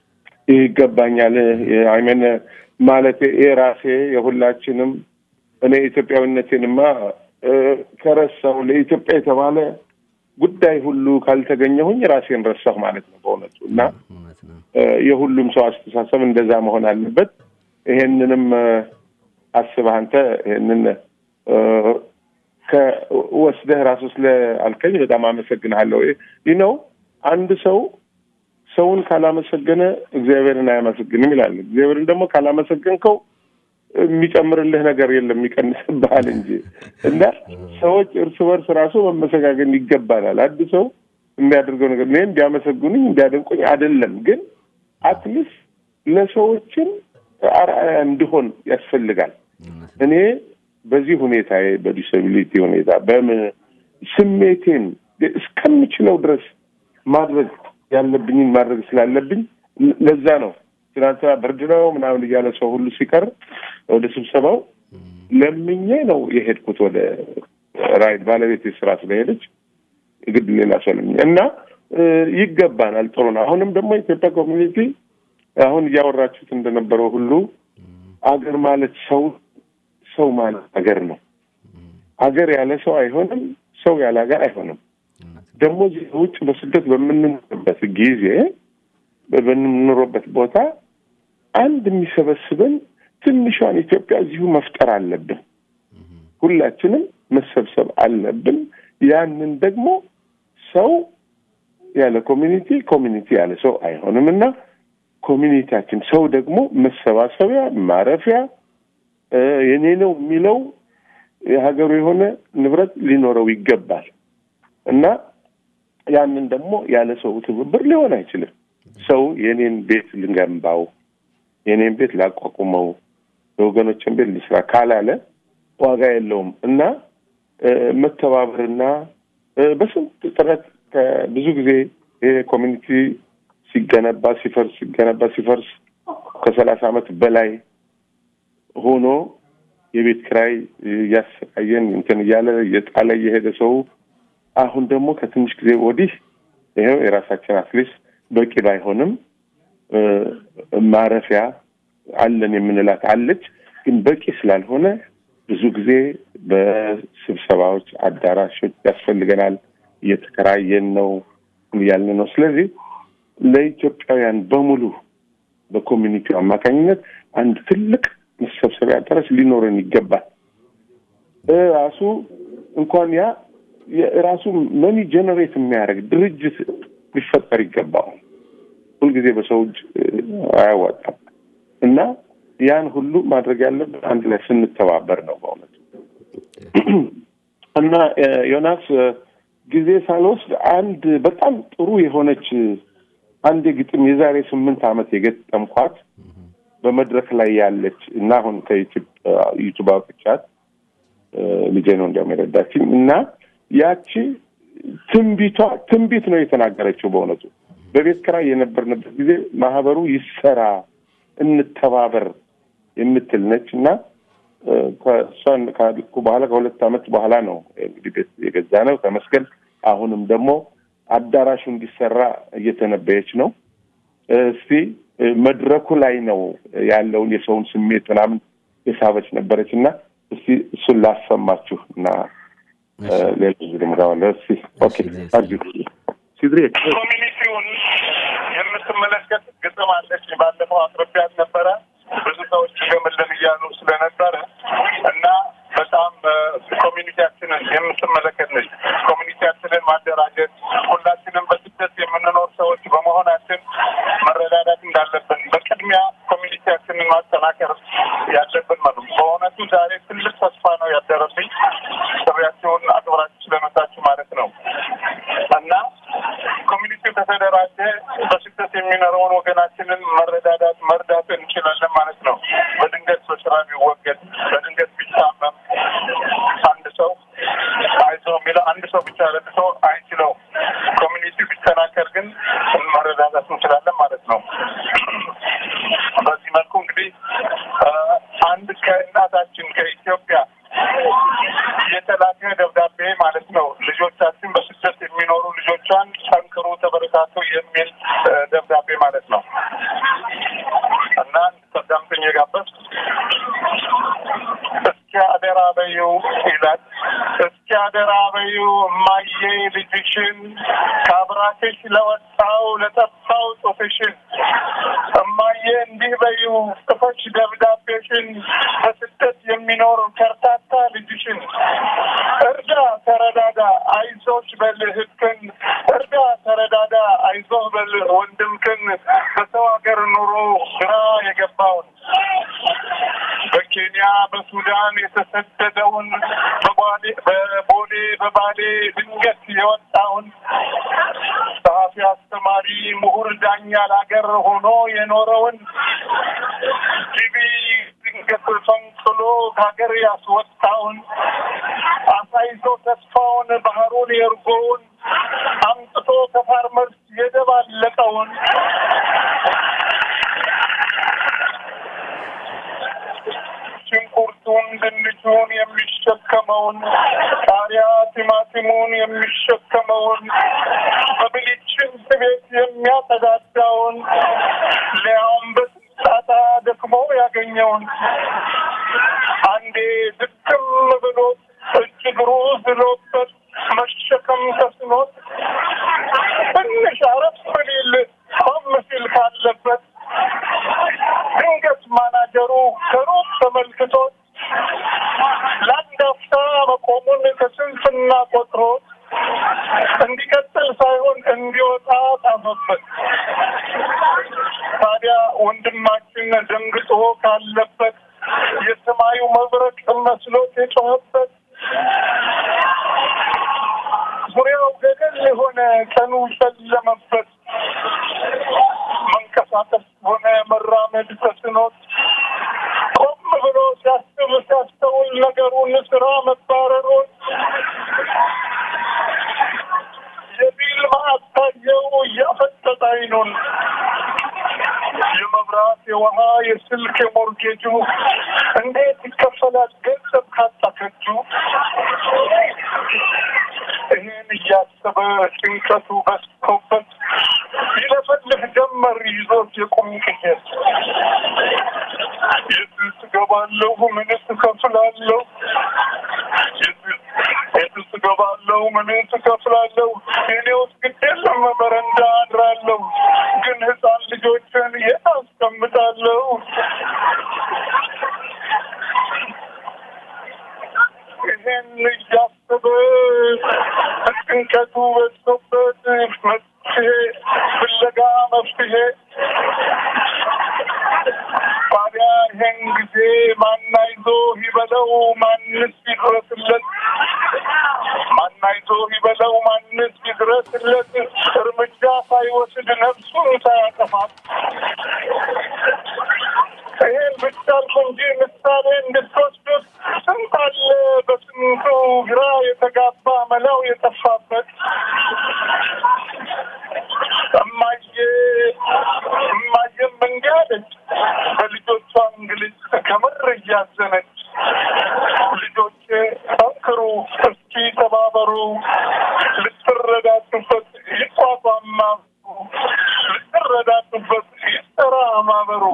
ይገባኛል አይመን ማለት ይሄ ራሴ የሁላችንም እኔ ኢትዮጵያዊነቴንማ እ፣ ከረሳሁ ለኢትዮጵያ የተባለ ጉዳይ ሁሉ ካልተገኘሁኝ ራሴን ረሳሁ ማለት ነው በእውነቱ እና እውነት ነው። እ፣ የሁሉም ሰው አስተሳሰብ እንደዛ መሆን አለበት። ይሄንንም እ፣ አስበህ አንተ ይሄንን እ፣ ከወስደህ ራሱ ስለ አልከኝ በጣም አመሰግንሃለሁ። ይህ ነው አንድ ሰው ሰውን ካላመሰገነ እግዚአብሔርን አያመሰግንም ይላል። እግዚአብሔርን ደግሞ ካላመሰገንከው የሚጨምርልህ ነገር የለም የሚቀንስብሃል እንጂ እና ሰዎች እርስ በርስ ራሱ መመሰጋገን ይገባናል። አንድ ሰው የሚያደርገው ነገር እኔ እንዲያመሰግኑኝ እንዲያደንቁኝ አይደለም፣ ግን አትሊስት ለሰዎችን አርአያ እንዲሆን ያስፈልጋል። እኔ በዚህ ሁኔታ በዲስቢሊቲ ሁኔታ በምን ስሜቴን እስከምችለው ድረስ ማድረግ ያለብኝን ማድረግ ስላለብኝ ለዛ ነው ትናንትና ብርድ ነው ምናምን እያለ ሰው ሁሉ ሲቀር ወደ ስብሰባው ለምኜ ነው የሄድኩት። ወደ ራይድ ባለቤት ስራ ስለሄደች ግድ ሌላ ሰው ለምኜ እና እ፣ ይገባናል። ጥሩ ነው። አሁንም ደግሞ የኢትዮጵያ ኮሚኒቲ አሁን እያወራችሁት እንደነበረው ሁሉ አገር ማለት ሰው ሰው ማለት አገር ነው። አገር ያለ ሰው አይሆንም። ሰው ያለ ሀገር አይሆንም። ደግሞ እዚህ ውጭ በስደት በምንኖርበት ጊዜ በምንኖርበት ቦታ አንድ የሚሰበስበን ትንሿን ኢትዮጵያ እዚሁ መፍጠር አለብን። ሁላችንም መሰብሰብ አለብን። ያንን ደግሞ ሰው ያለ ኮሚኒቲ፣ ኮሚኒቲ ያለ ሰው አይሆንም እና ኮሚኒቲያችን ሰው ደግሞ መሰባሰቢያ ማረፊያ እ፣ የኔ ነው የሚለው የሀገሩ የሆነ ንብረት ሊኖረው ይገባል እና ያንን ደግሞ ያለ ሰው ትብብር ሊሆን አይችልም። ሰው የኔን ቤት ልገንባው፣ የኔን ቤት ላቋቁመው፣ የወገኖችን ቤት ልስራ ካላለ ዋጋ የለውም እና እ፣ መተባበርና እ፣ በስንት ጥረት ከብዙ ጊዜ ይሄ ኮሚኒቲ ሲገነባ ሲፈርስ ሲገነባ ሲፈርስ ከሰላሳ ዓመት በላይ ሆኖ የቤት ኪራይ እያሰቃየን እንትን እያለ እየጣለ እየሄደ ሰው አሁን ደግሞ ከትንሽ ጊዜ ወዲህ ይኸው የራሳችን አትሊስት በቂ ባይሆንም እ፣ ማረፊያ አለን የምንላት አለች፣ ግን በቂ ስላልሆነ ብዙ ጊዜ በስብሰባዎች አዳራሾች ያስፈልገናል። እየተከራየን ነው እያልን ነው። ስለዚህ ለኢትዮጵያውያን በሙሉ በኮሚኒቲው አማካኝነት አንድ ትልቅ መሰብሰቢያ አዳራሽ ሊኖረን ይገባል። ራሱ እንኳን ያ የራሱ መኒ ጀነሬት የሚያደርግ ድርጅት ሊፈጠር ይገባዋል። ሁልጊዜ በሰው እጅ እ፣ አያዋጣም እና ያን ሁሉ ማድረግ ያለብን አንድ ላይ ስንተባበር ነው በእውነቱ እና እ፣ ዮናስ እ፣ ጊዜ ሳልወስድ አንድ በጣም ጥሩ የሆነች አንድ ግጥም የዛሬ ስምንት ዓመት የገጠምኳት በመድረክ ላይ ያለች እና አሁን ከዩቱብ አውጥቻት እ፣ ልጄ ነው እንዲያውም የረዳችኝ እና ያቺ ትንቢቷ ትንቢት ነው የተናገረችው በእውነቱ በቤት ኪራይ የነበርንበት ጊዜ ማህበሩ ይሰራ እንተባበር የምትል ነች እና እ፣ ከእሷን ካልኩ በኋላ ከሁለት ዓመት በኋላ ነው እንግዲህ ቤት የገዛ ነው ተመስገን። አሁንም ደግሞ አዳራሹ እንዲሰራ እየተነበየች ነው። እስቲ እ፣ መድረኩ ላይ ነው ያለውን የሰውን ስሜት ምናምን የሳበች ነበረች እና እስቲ እሱን ላሰማችሁ እና እ፣ ሌላ ጊዜ ደግሞ እገባለሁ። እስቲ ኦኬ አርጁ ሲድሬ ኮሚኒቲውን የምትመለከት ግጥም አለች። ባለፈው አቅርቢያት ነበረ። ብዙ ሰዎች ገምልን እያሉ ስለነበረ እና በጣም እ፣ ኮሚኒቲያችንን የምትመለከት ነች። ኮሚኒቲያችንን ማደራጀት ሁላችንም በስ ከተደራጀ በስደት የሚኖረውን ወገናችንን መረዳዳት መርዳት እንችላለን ማለት ነው። በድንገት በስራ ቢወገድ በድንገት ቢታመም አንድ ሰው አይዞህ የሚለው አንድ ሰው ብቻ ለብሶ አይችለው። ኮሚኒቲ ቢጠናከር ግን መረዳዳት እንችላለን ማለት ነው። በዚህ መልኩ እንግዲህ አንድ ከእናታችን ከኢትዮጵያ የተላከ ደብዳቤ ማለት ነው። ልጆቻችን በስደት የሚኖሩ ልጆቿን ጠንክሩ፣ ተበረታቱ የሚል ደብዳቤ ማለት ነው እና ተዳምጠኝ የጋበዝ እስኪ አደራ በይው ይላል። እስኪ አደራ በይው እማዬ ልጅሽን ከአብራክሽ ለወጣው ለጠፋው ጽሑፍሽን እማዬ እንዲህ በይው ጽፈሽ ደብዳቤሽን በስደት የሚኖር ከርታታ ልጅሽን እርዳ፣ ተረዳዳ፣ አይዞሽ በል እህትህን እርዳ፣ ተረዳዳ፣ አይዞህ በል ወንድምህን በሰው ሀገር ኑሮ ግራ የገባውን በኬንያ በሱዳን የተሰደደውን በባሌ በቦሌ በባሌ ድንገት የወጣውን ጸሐፊ፣ አስተማሪ፣ ምሁር፣ ዳኛ ለሀገር ሆኖ የኖረውን ቲቪ ድንገት ፈንቅሎ ከሀገር ያስወጣውን አሳይቶ ተስፋውን ባህሩን የእርጎውን አምጥቶ ከፋርመርስ የደባለቀውን ሽንኩርቱን ድንቹን የሚሸከመውን ቃሪያ ቲማቲሙን የሚሸከመውን በብልጭን ቤት የሚያጸዳዳውን ሊያውም በስጣታ ደክሞ ያገኘውን አንዴ ድክም ብሎ እጅ እግሩ ዝሎበት መሸከም ተስኖት ትንሽ አረፍ ሊል ቆም ሲል ካለበት ድንገት ማናጀሩ ከሩቅ ተመልክቶት ለአንድ አፍታ መቆሙን ከስንፍና ቆጥሮ እንዲቀጥል ሳይሆን እንዲወጣ ጣፈበት። ታዲያ ወንድማችን ደንግጦ ካለበት የሰማዩ መብረቅ መስሎት የጮኸበት ዙሪያው ገደል የሆነ ቀኑ ጨለመበት። መንቀሳቀስ ሆነ መራመድ ተስኖት ቆም ብሎ ሲያስብ ሲያስተውል ነገሩን ስራ መባረሩን የቢል ማዕት ታየው እያፈጠጠ አይኑን የመብራት የውሃ የስልክ የሞርጌጁ እንዴት ይከፈላል ገንዘብ ካጣ ከጁ ይህን እያሰበ ጭንቀቱ በዝቶበት ይለፈልፍ ጀመር ይዞት የቁም ቅዠት የትስ እገባለሁ ምንስ እከፍላለሁ የትስ እገባለሁ ምንስ እከፍላለሁ እኔ ውስጥ ግድ የለም በረንዳ አድራለሁ ግን ህፃን ልጆችን የት አስቀምጣለሁ ይህን እያሰበ ጭንቀቱ በዝቶበት መፍትሄ ፍለጋ መፍትሄ ታዲያ ይህን ጊዜ ማናይዞ ይበለው ማንስ ይድረስለት ማናይዞ ይበለው ማንስ ይድረስለት እርምጃ ሳይወስድ ነፍሱን ሳያጠፋት ይህን ብቻ አልኩ እንጂ ምሳሌ እንድትወስዱት ስንት አለ በስንቱ ግራ የተጋባ መላው የጠፋበት እማዬ እማዬም እንዲህ አለች በልጆቿ እንግልት ከምር እያዘነች ልጆቼ ጠንክሩ፣ እስኪ ተባበሩ፣ ልትረዳቱበት ይቋቋም ማህበሩ፣ ልትረዳቱበት ይጠራ ማህበሩ።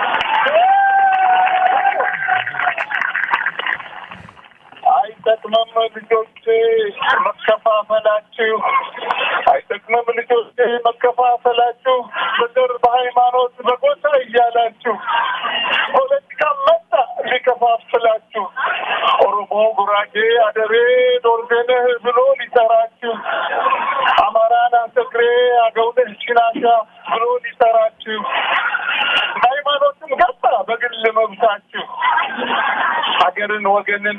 አይጠቅምም ልጆቼ መከፋፈላችሁ፣ አይጠቅምም ልጆቼ መከፋፈላችሁ፣ በዘር በሃይማኖት በጎሳ እያላችሁ ፖለቲካ መጣ ሊከፋፍላችሁ፣ ኦሮሞ፣ ጉራጌ፣ አደሬ፣ ዶርቤነህ ብሎ ሊጠራችሁ፣ አማራን፣ አሰግሬ፣ አገውነህ፣ ሽናሻ ብሎ ሊጠራችሁ፣ ሃይማኖትን ገባ በግል መብታችሁ ሀገርን ወገንን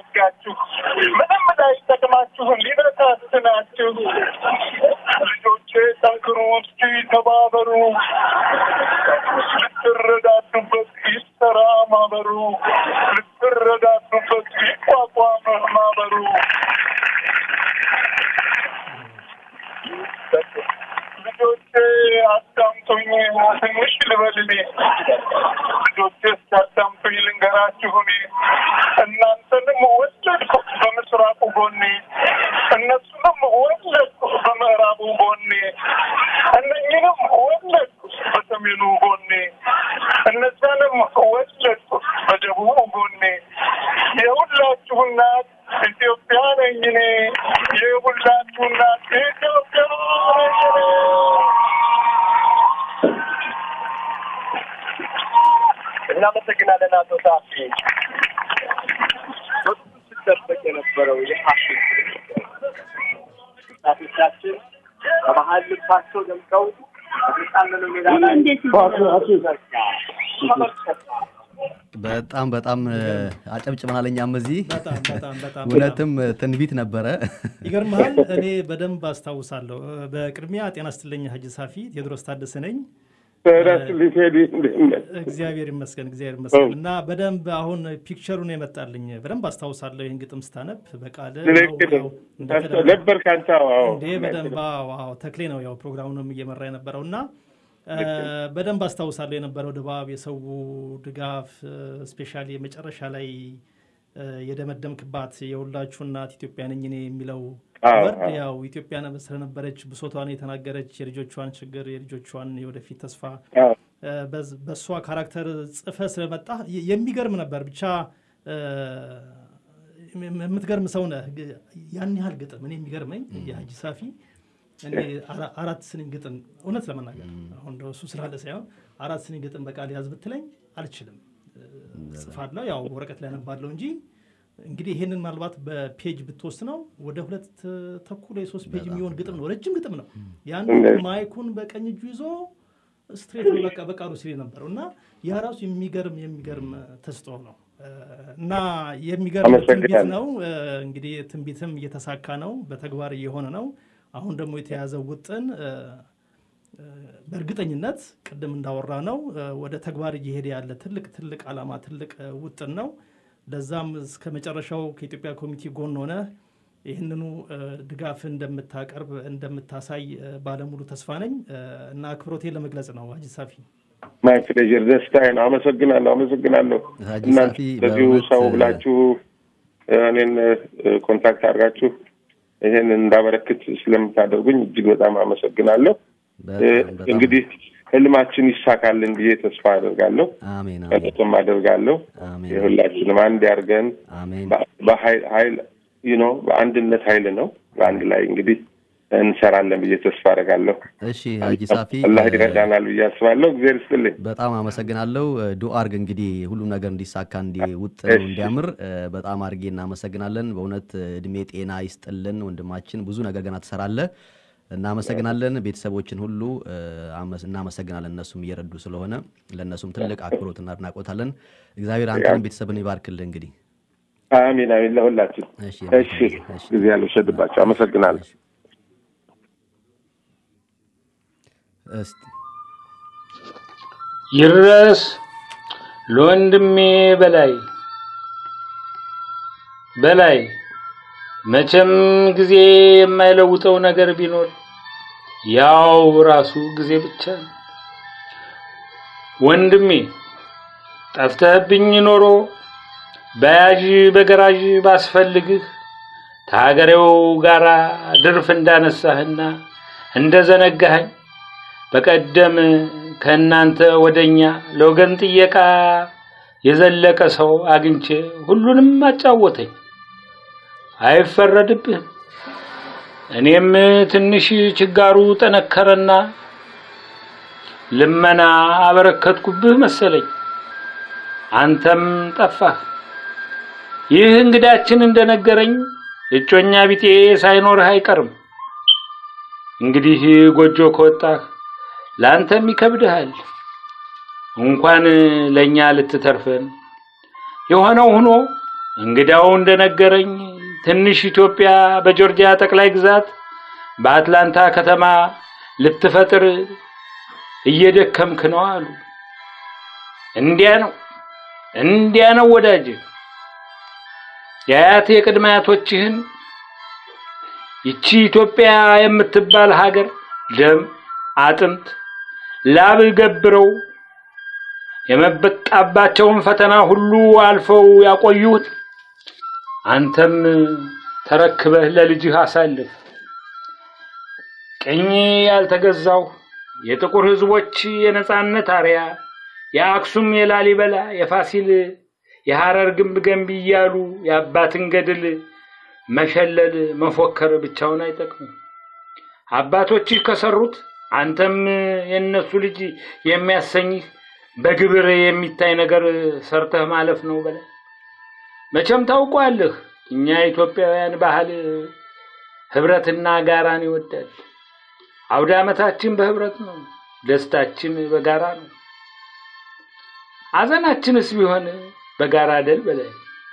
እንዲያዘናጋችሁ ምንም ላይጠቅማችሁን ሊበታትናችሁ ልጆቼ ጠንክሩ፣ እስኪ ተባበሩ፣ ልትረዳዱበት ይሰራ ማህበሩ፣ ልትረዳዱበት ይቋቋም ማህበሩ። ልጆቼ አዳምጡኝ፣ ትንሽ ልበል እኔ ልጆቼ እስኪያዳምጡኝ ልንገራችሁ እኔ እናንተንም ወለድኩ በምስራቁ ጎኔ እነሱንም ወለድኩ በምዕራቡ ጎኔ እነኝንም ወለድኩ በሰሜኑ ጎኔ እነዛንም ወለድኩ በደቡቡ ጎኔ የሁላችሁ እናት ኢትዮጵያ ነኝ እኔ የሁላችሁ እናት ኢትዮጵያ ነኝ እኔ። እናመሰግናለን አቶ ሳፊ። በሱ ሲጠበቅ የነበረው የፋሽን ጣቶቻችን በመሀል ልባቸው ደምቀው በተጣለለው ሜዳ ላይ ተመልከቱ። በጣም በጣም አጨብጭበናል። እኛም እዚህ በጣም በጣም በጣም እውነትም ትንቢት ነበረ። ይገርምሃል። እኔ በደንብ አስታውሳለሁ። በቅድሚያ ጤና ስትለኝ ሀጂ ሳፊ ቴዎድሮስ ታደሰ ነኝ። ተረስልኝ ቴዲ እንዴት ነህ? እግዚአብሔር ይመስገን እግዚአብሔር ይመስገን። እና በደንብ አሁን ፒክቸሩን የመጣልኝ በደንብ አስታውሳለሁ። ይህን ግጥም ስታነብ በቃለ ልክ ነው። ነበር ከአንተ አዎ። እንዴ በደንብ አዎ፣ አዎ፣ ተክሌ ነው ያው ፕሮግራሙንም እየመራ የነበረው እና እ፣ በደንብ አስታውሳለሁ የነበረው ድባብ፣ የሰው ድጋፍ ስፔሻሊ የመጨረሻ ላይ እ፣ የደመደምክባት የሁላችሁ እናት ኢትዮጵያ ነኝ እኔ የሚለው አዎ፣ ወርድ አዎ። ያው ኢትዮጵያ ነ- ስለነበረች ብሶቷን የተናገረች የልጆቿን ችግር የልጆቿን የወደፊት ተስፋ አዎ። እ፣ በዝ- በእሷ ካራክተር ጽፈ ስለመጣ የ- የሚገርም ነበር። ብቻ እ፣ የም- የምትገርም ሰው ነህ። ግ- ያን ያህል ግጥም እኔ የሚገርመኝ የሀጂ ሳፊ እኔ አራ- አራት ስንኝ ግጥም እውነት ለመናገር አሁን እንደው እሱ ስላለ ሳይሆን አራት ስንኝ ግጥም በቃል ያዝ ብትለኝ አልችልም። እ፣ ጽፋለሁ ያው ወረቀት ላይ አነባለሁ እንጂ እንግዲህ ይሄንን ምናልባት በፔጅ ብትወስነው ወደ ሁለት ተኩል የሶስት ፔጅ የሚሆን ግጥም ነው። ረጅም ግጥም ነው። ያን ማይኩን በቀኝ እጁ ይዞ ስትሬት ነው በቃ በቃሉ ሲል የነበረው እና ያ ራሱ የሚገርም የሚገርም ተስጦ ነው እ፣ እና የሚገርም አመሰግናለሁ። ትንቢት ነው። እ፣ እንግዲህ ትንቢትም እየተሳካ ነው፣ በተግባር እየሆነ ነው። አሁን ደግሞ የተያዘው ውጥን እ፣ እ፣ በእርግጠኝነት ቅድም እንዳወራ ነው እ፣ ወደ ተግባር እየሄደ ያለ ትልቅ ትልቅ ዓላማ ትልቅ እ፣ ውጥን ነው። ለዛም እስከ መጨረሻው ከኢትዮጵያ ኮሚቴ ጎን ሆነ ይህንኑ እ፣ ድጋፍ እንደምታቀርብ እንደምታሳይ እ፣ ባለሙሉ ተስፋ ነኝ እ፣ እና አክብሮቴን ለመግለጽ ነው ሀጂ ሳፊ። ማይ ፕሌዥር ደስታዬ ነው። አመሰግናለሁ አመሰግናለሁ። ሀጂ እናንተ ሳፊ በዚሁ በእውነት ሰው ብላችሁ እ፣ እኔን እ፣ ኮንታክት አድርጋችሁ ይሄን እንዳበረክት ስለምታደርጉኝ እጅግ በጣም አመሰግናለሁ። እ፣ በጣም በጣም እንግዲህ ህልማችን ይሳካልን ብዬ ተስፋ አደርጋለሁ። አሜን አሜን ቀጥም አደርጋለሁ። አሜን የሁላችንም አንድ ያርገን። አሜን በኃይል ኃይል ዩ ኖ በአንድነት ኃይል ነው። በአንድ ላይ እንግዲህ እንሰራለን ብዬ ተስፋ አደርጋለሁ። እሺ ሀጂ ሳፊ አላህ እ፣ ይረዳናል ብዬ አስባለሁ። እግዚአብሔር ይስጥልኝ። በጣም አመሰግናለሁ። ዱአ አርግ እንግዲህ ሁሉም ነገር እንዲሳካ እንዲውጥ እሺ። እንዲያምር እ፣ በጣም አድርጌ እናመሰግናለን። በእውነት እድሜ ጤና ይስጥልን ወንድማችን፣ ብዙ ነገር ገና ትሰራለህ። እናመሰግናለን። ቤተሰቦችን ሁሉ እ፣ አመስ- እናመሰግናለን። እነሱም እየረዱ ስለሆነ ለእነሱም ትልቅ አክብሮትና አድናቆታለን። እግዚአብሔር አንተንም ቤተሰብን ይባርክልህ። እንግዲህ አሚን አሚን። ለሁላችን እሺ እሺ። ጊዜ ያልወሰድባቸው አመሰግናለሁ። እስቲ ይድረስ ለወንድሜ በላይ በላይ መቼም ጊዜ የማይለውጠው ነገር ቢኖር ያው ራሱ ጊዜ ብቻ ነው። ወንድሜ ጠፍተህብኝ ኖሮ በያዥ በገራዥ ባስፈልግህ ከሀገሬው ጋራ ድርፍ እንዳነሳህና እንደዘነጋኸኝ በቀደም ከእናንተ ወደኛ ለወገን ጥየቃ የዘለቀ ሰው አግኝቼ ሁሉንም አጫወተኝ። አይፈረድብህም። እኔም ትንሽ ችጋሩ ጠነከረና ልመና አበረከትኩብህ መሰለኝ። አንተም ጠፋህ። ይህ እንግዳችን እንደነገረኝ እጮኛ ቢጤ ሳይኖርህ አይቀርም። እንግዲህ ጎጆ ከወጣህ ለአንተም ይከብድሃል። እንኳን ለእኛ ልትተርፈን የሆነው ሆኖ እንግዳው እንደነገረኝ ትንሽ ኢትዮጵያ በጆርጂያ ጠቅላይ ግዛት በአትላንታ ከተማ ልትፈጥር እየደከምክ ነው አሉ። እንዲያ ነው እንዲያ ነው ወዳጅ የአያት የቅድመ አያቶችህን ይቺ ኢትዮጵያ የምትባል ሀገር ደም አጥንት ላብ ገብረው የመበጣባቸውን ፈተና ሁሉ አልፈው ያቆዩት አንተም ተረክበህ ለልጅህ አሳልፍ። ቅኝ ያልተገዛው የጥቁር ሕዝቦች የነጻነት አርያ የአክሱም የላሊበላ የፋሲል የሐረር ግንብ ገንቢ እያሉ የአባትን ገድል መሸለል መፎከር ብቻውን አይጠቅምም። አባቶችህ ከሰሩት አንተም የእነሱ ልጅ የሚያሰኝህ በግብር የሚታይ ነገር ሰርተህ ማለፍ ነው በላይ መቼም ታውቋለህ። እኛ ኢትዮጵያውያን ባህል ህብረትና ጋራን ይወዳል። አውደ ዓመታችን በህብረት ነው፣ ደስታችን በጋራ ነው። ሐዘናችንስ ቢሆን በጋራ ደል በላይ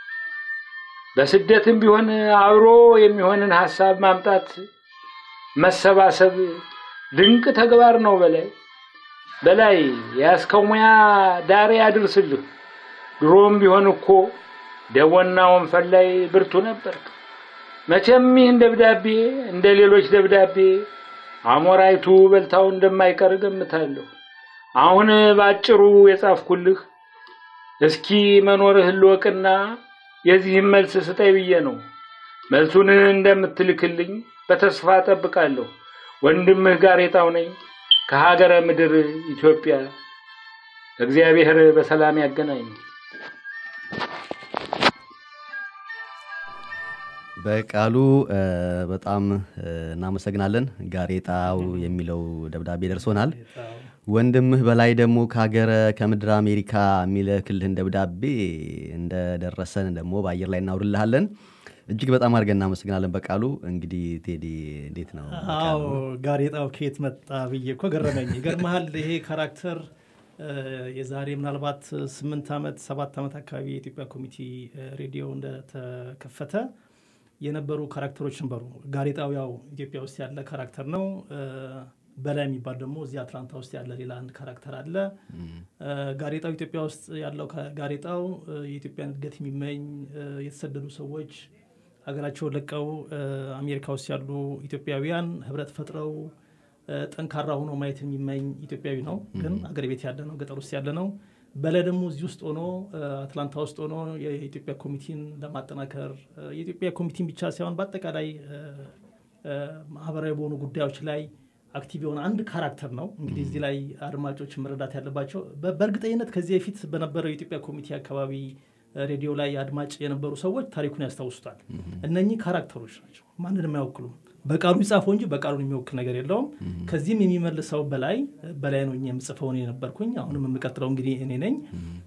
በስደትም ቢሆን አብሮ የሚሆንን ሐሳብ ማምጣት መሰባሰብ ድንቅ ተግባር ነው። በላይ በላይ የያዝከው ሙያ ዳር ያድርስልህ። ድሮም ቢሆን እኮ ደቦና ወንፈል ላይ ብርቱ ነበር። መቼም ይህን ደብዳቤ እንደ ሌሎች ደብዳቤ አሞራይቱ በልታው እንደማይቀር ገምታለሁ። አሁን ባጭሩ የጻፍኩልህ እስኪ መኖርህን ልወቅና የዚህም መልስ ስጠኝ ብዬ ነው። መልሱን እንደምትልክልኝ በተስፋ ጠብቃለሁ። ወንድምህ ጋሬጣው ነኝ ከሀገረ ምድር ኢትዮጵያ። እግዚአብሔር በሰላም ያገናኝ። በቃሉ በጣም እናመሰግናለን። ጋሬጣው የሚለው ደብዳቤ ደርሶናል። ወንድምህ በላይ ደግሞ ከሀገረ ከምድር አሜሪካ የሚልክልህን ደብዳቤ እንደደረሰን ደግሞ በአየር ላይ እናውርልሃለን። እጅግ በጣም አድርገን እናመሰግናለን። በቃሉ እንግዲህ ቴዲ እንዴት ነው? አዎ ጋሬጣው ከየት መጣ ብዬ እኮ ገረመኝ። ይገርመሃል ይሄ ካራክተር የዛሬ ምናልባት ስምንት ዓመት ሰባት ዓመት አካባቢ የኢትዮጵያ ኮሚቴ ሬዲዮ እንደተከፈተ የነበሩ ካራክተሮች ነበሩ። ጋሬጣው ያው ኢትዮጵያ ውስጥ ያለ ካራክተር ነው። በላይ የሚባል ደግሞ እዚህ አትላንታ ውስጥ ያለ ሌላ አንድ ካራክተር አለ። ጋሬጣው ኢትዮጵያ ውስጥ ያለው ጋሬጣው የኢትዮጵያን እድገት የሚመኝ የተሰደዱ ሰዎች ሀገራቸውን ለቀው አሜሪካ ውስጥ ያሉ ኢትዮጵያውያን ህብረት ፈጥረው ጠንካራ ሆኖ ማየት የሚመኝ ኢትዮጵያዊ ነው። ግን አገር ቤት ያለ ነው፣ ገጠር ውስጥ ያለ ነው። በላይ ደግሞ እዚህ ውስጥ ሆኖ አትላንታ ውስጥ ሆኖ የኢትዮጵያ ኮሚቴን ለማጠናከር የኢትዮጵያ ኮሚቴን ብቻ ሳይሆን በአጠቃላይ ማህበራዊ በሆኑ ጉዳዮች ላይ አክቲቭ የሆነ አንድ ካራክተር ነው። እንግዲህ እዚህ ላይ አድማጮች መረዳት ያለባቸው በእርግጠኝነት ከዚህ በፊት በነበረው የኢትዮጵያ ኮሚቴ አካባቢ ሬዲዮ ላይ አድማጭ የነበሩ ሰዎች ታሪኩን ያስታውሱታል። እነኚህ ካራክተሮች ናቸው፣ ማንንም አይወክሉም። በቃሉ ይጻፈው እንጂ በቃሉን የሚወክል ነገር የለውም። ከዚህም የሚመልሰው በላይ በላይ ነው የምጽፈው እኔ ነበርኩኝ። አሁንም የምቀጥለው እንግዲህ እኔ ነኝ።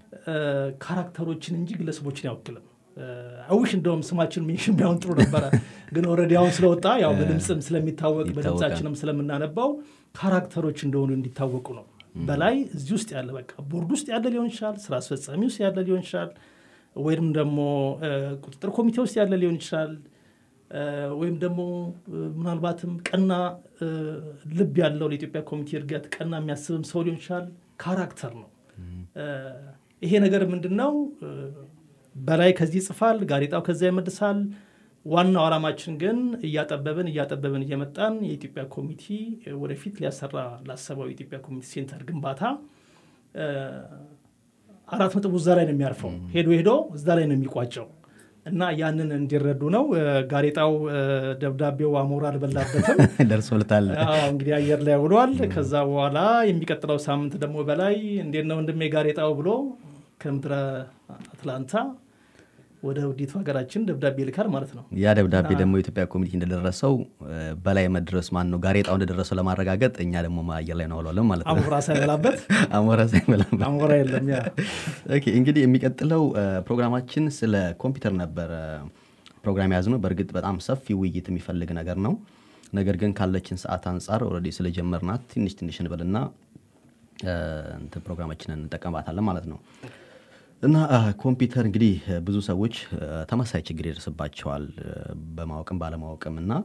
ካራክተሮችን እንጂ ግለሰቦችን አይወክልም። አዊሽ እንደውም ስማችን ሜንሽን ቢሆን ጥሩ ነበረ፣ ግን ኦልሬዲ አሁን ስለወጣ ያው በድምፅም ስለሚታወቅ በድምፃችንም ስለምናነባው ካራክተሮች እንደሆኑ እንዲታወቁ ነው። በላይ እዚህ ውስጥ ያለ በቃ ቦርድ ውስጥ ያለ ሊሆን ይችላል፣ ስራ አስፈጻሚ ውስጥ ያለ ሊሆን ይችላል፣ ወይም ደግሞ ቁጥጥር ኮሚቴ ውስጥ ያለ ሊሆን ይችላል ወይም ደግሞ ምናልባትም ቀና ልብ ያለው ለኢትዮጵያ ኮሚቴ እድገት ቀና የሚያስብም ሰው ሊሆን ይችላል። ካራክተር ነው ይሄ ነገር ምንድን ነው? በላይ ከዚህ ይጽፋል፣ ጋዜጣው ከዛ ይመልሳል። ዋናው ዓላማችን ግን እያጠበብን እያጠበብን እየመጣን የኢትዮጵያ ኮሚቴ ወደፊት ሊያሰራ ላሰበው የኢትዮጵያ ኮሚቴ ሴንተር ግንባታ አራት ነጥቡ እዛ ላይ ነው የሚያርፈው። ሄዶ ሄዶ እዛ ላይ ነው የሚቋጨው እና ያንን እንዲረዱ ነው። ጋሬጣው ደብዳቤው አሞራ አልበላበትም ደርሶልታል። እንግዲህ አየር ላይ ውሏል። ከዛ በኋላ የሚቀጥለው ሳምንት ደግሞ በላይ እንዴት ነው ወንድሜ ጋሬጣው ብሎ ከምድረ አትላንታ ወደ ውዲቱ ሀገራችን ደብዳቤ ይልካል ማለት ነው። ያ ደብዳቤ ደግሞ የኢትዮጵያ ኮሚቴ እንደደረሰው በላይ መድረስ ማን ነው ጋሬጣው እንደደረሰው ለማረጋገጥ እኛ ደግሞ አየር ላይ እናውለዋለን ማለት ነው። አሞራ ሳይበላበት አሞራ ሳይበላበት አሞራ የለም። ያ ኦኬ፣ እንግዲህ የሚቀጥለው ፕሮግራማችን ስለ ኮምፒውተር ነበረ ፕሮግራም የያዝ ነው። በእርግጥ በጣም ሰፊ ውይይት የሚፈልግ ነገር ነው። ነገር ግን ካለችን ሰዓት አንጻር ኦልሬዲ ስለጀመርናት ትንሽ ትንሽ እንበልና እንትን ፕሮግራማችንን እንጠቀምባታለን ማለት ነው። እና ኮምፒውተር እንግዲህ ብዙ ሰዎች ተመሳሳይ ችግር ይደርስባቸዋል በማወቅም ባለማወቅም እና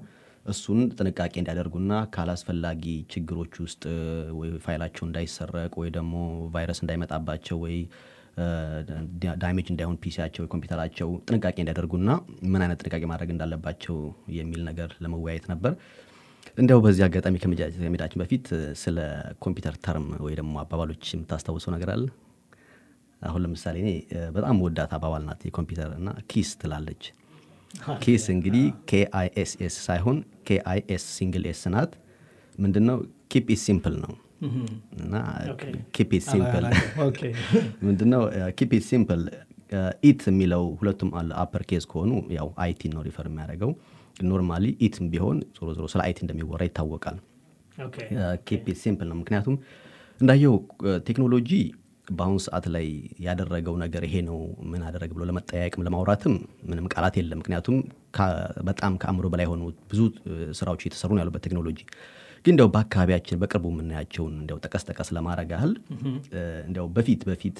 እሱን ጥንቃቄ እንዲያደርጉና ካላስፈላጊ ችግሮች ውስጥ እ፣ ወይ ፋይላቸው እንዳይሰረቅ ወይ ደግሞ ቫይረስ እንዳይመጣባቸው ወይ እ፣ ዳ- ዳሜጅ እንዳይሆን ፒሲያቸው ኮምፒውተራቸው ጥንቃቄ እንዲያደርጉና ምን አይነት ጥንቃቄ ማድረግ እንዳለባቸው የሚል ነገር ለመወያየት ነበር። እንዲያው በዚህ አጋጣሚ ከመጃ- ከመሄዳችን በፊት እ፣ ስለ ኮምፒውተር ተርም ወይ ደግሞ አባባሎች የምታስታውሰው ነገር አለ? አሁን ለምሳሌ እኔ እ፣ በጣም ወዳት አባባል ናት የኮምፒውተር እና ኪስ ትላለች። ኪስ እንግዲህ ኬአይኤስኤስ ሳይሆን ኬአይኤስ ሲንግል ኤስ ናት። ምንድነው ኪፕ ኢት ሲምፕል ነው እና ኦኬ። ኪፕ ኢት ሲምፕል ኦኬ። ምንድነው ኪፕ ኢት ሲምፕል ኢት የሚለው ሁለቱም አለ አፐር ኬዝ ከሆኑ ያው አይቲ ነው ሪፈር የሚያደርገው ኖርማሊ ኢትም ቢሆን ዞሮ ዞሮ ስለ አይቲ እንደሚወራ ይታወቃል ኦኬ። ኬፕ ኢት ሲምፕል ነው ምክንያቱም እንዳየው ቴክኖሎጂ በአሁኑ ሰዓት ላይ ያደረገው ነገር ይሄ ነው ምን አደረግ ብሎ ለመጠያየቅም ለማውራትም ምንም ቃላት የለም ምክንያቱም ከ- በጣም ከአእምሮ በላይ የሆኑ ብዙ እ፣ ስራዎች እየተሰሩ ነው ያሉበት ቴክኖሎጂ ግን እንዲያው በአካባቢያችን በቅርቡ የምናያቸውን እንዲያው ጠቀስ ጠቀስ ለማድረግ ያህል እ፣ እንዲያው በፊት በፊት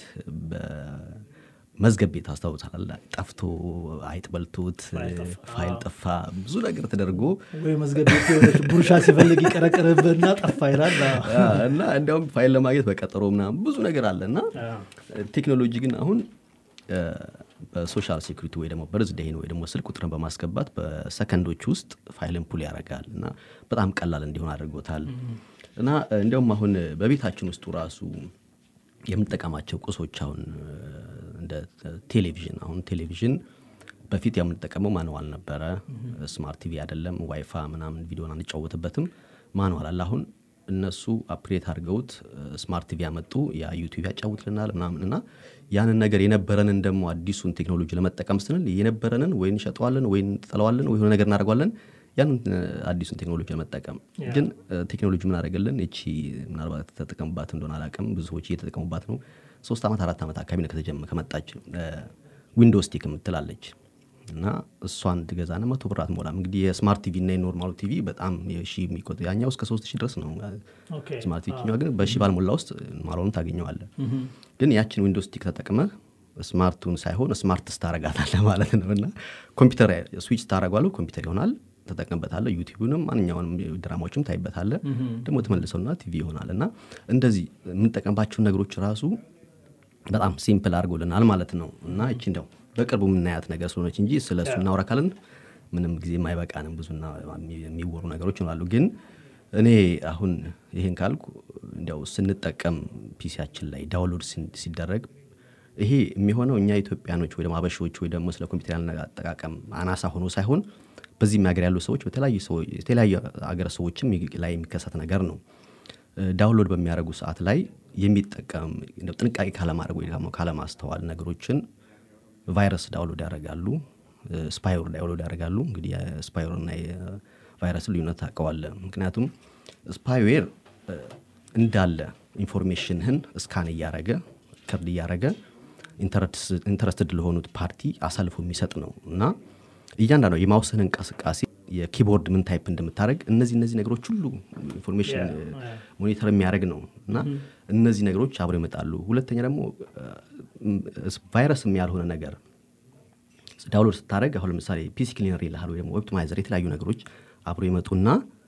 በመዝገብ ቤት አስታውሳል ጠፍቶ አይጥ በልቶት ፋይል ጠፋ ብዙ ነገር ተደርጎ ወይ መዝገብ ቤት የሆነች ቡርሻ ሲፈልግ ይቀረቅርብና ጠፋ ይላል። አ፣ እና እንዲያውም ፋይል ለማግኘት በቀጠሮ ምናምን ብዙ ነገር አለ እና ቴክኖሎጂ ግን አሁን እ፣ በሶሻል ሴኩሪቲ ወይ ደግሞ በርዝዴይን ወይ ደግሞ ስልክ ቁጥርን በማስገባት በሰከንዶች ውስጥ ፋይልን ፑል ያደርጋል እና በጣም ቀላል እንዲሆን አድርጎታል እና እንዲያውም አሁን በቤታችን ውስጡ ራሱ የምንጠቀማቸው ቁሶች አሁን እ፣ እንደ ቴሌቪዥን አሁን ቴሌቪዥን በፊት የምንጠቀመው ማንዋል ነበረ ስማርት ቲቪ አይደለም ዋይፋ ምናምን ቪዲዮን አንጫወትበትም ማንዋል አለ አሁን እነሱ አፕሬት አድርገውት ስማርት ቲቪ ያመጡ ያ ዩቲዩብ ያጫውትልናል ምናምን እና ያንን ነገር የነበረንን ደግሞ አዲሱን ቴክኖሎጂ ለመጠቀም ስንል የነበረንን ወይ እንሸጠዋለን ወይ እንጥለዋለን ወይ የሆነ ነገር እናደርገዋለን ያንን እ፣ አዲሱን ቴክኖሎጂ ለመጠቀም ግን እ፣ ቴክኖሎጂ ምን አደረገልን እቺ ምናልባት ተጠቀሙባት እንደሆነ አላውቅም ብዙ ሰዎች እየተጠቀሙባት ነው ሶስት ዓመት አራት ዓመት አካባቢ ነው ከተጀመ ከመጣች ዊንዶስ ቲክ የምትላለች እና እሷን ትገዛና መቶ ብር አትሞላም እንግዲህ የስማርት ቲቪ እና የኖርማሉ ቲቪ በጣም የሺ የሚቆጥ ያኛው እስከ ሶስት ሺህ ድረስ ነው ኦኬ። ስማርት ቲቪ ግን በሺ ባልሞላ ውስጥ ማለሆኑ ታገኘዋለ ግን ያችን ዊንዶስ ቲክ ተጠቅመ ስማርቱን ሳይሆን ስማርት ስታረጋታለ ማለት ነው እና ኮምፒውተር ስዊች ታረጓለ ኮምፒውተር ይሆናል ተጠቅምበታለ ዩቲዩብንም ማንኛውንም ድራማዎችም ታይበታለ ደግሞ ተመልሰውና ቲቪ ይሆናል እና እንደዚህ የምንጠቀምባቸውን ነገሮች ራሱ በጣም ሲምፕል አድርጎልናል ማለት ነው እና እቺ እንደው በቅርቡ የምናያት ነገር ስለሆነች እንጂ ስለ እሱ እናውራ ካልን ምንም ጊዜ የማይበቃንም ብዙና የሚወሩ ነገሮች ይሆናሉ ግን እኔ አሁን ይሄን ካልኩ እንዲያው ስንጠቀም ፒሲያችን ላይ ዳውንሎድ ሲን- ሲደረግ ይሄ የሚሆነው እኛ ኢትዮጵያኖች ወይ ደግሞ አበሾች ወይ ደግሞ ስለ ኮምፒውተር ያለ አጠቃቀም አናሳ ሆኖ ሳይሆን በዚህም ሀገር ያሉ ሰዎች በተለያዩ ሰዎች የተለያዩ ሀገር ሰዎችም ላይ የሚከሰት ነገር ነው እ፣ ዳውንሎድ በሚያደርጉ ሰዓት ላይ የሚጠቀም እንደው ጥንቃቄ ካለማድረግ ወይ ደግሞ ካለማስተዋል ነገሮችን ቫይረስ ዳውንሎድ ያደርጋሉ ስፓይወር ዳውንሎድ ያደርጋሉ እንግዲህ የስፓይወር እና የቫይረስ ልዩነት ታውቀዋለህ ምክንያቱም ስፓይዌር እ፣ እንዳለ ኢንፎርሜሽንህን እስካን እያረገ ከርድ እያረገ ኢንተረስትድ ለሆኑት ፓርቲ አሳልፎ የሚሰጥ ነው እና እያንዳንዱ የማውስን እንቅስቃሴ የኪቦርድ ምን ታይፕ እንደምታደረግ እነዚህ እነዚህ ነገሮች ሁሉ ኢንፎርሜሽን ሞኒተር የሚያደርግ ነው እና እነዚህ ነገሮች አብረው ይመጣሉ ሁለተኛ ደግሞ ቫይረስም ያልሆነ ነገር ዳውንሎድ ስታደረግ አሁን ለምሳሌ ፒሲ ክሊነር ይልሃል ወይ ደግሞ ኦፕቲማይዘር የተለያዩ ነገሮች አብሮ ይመጡና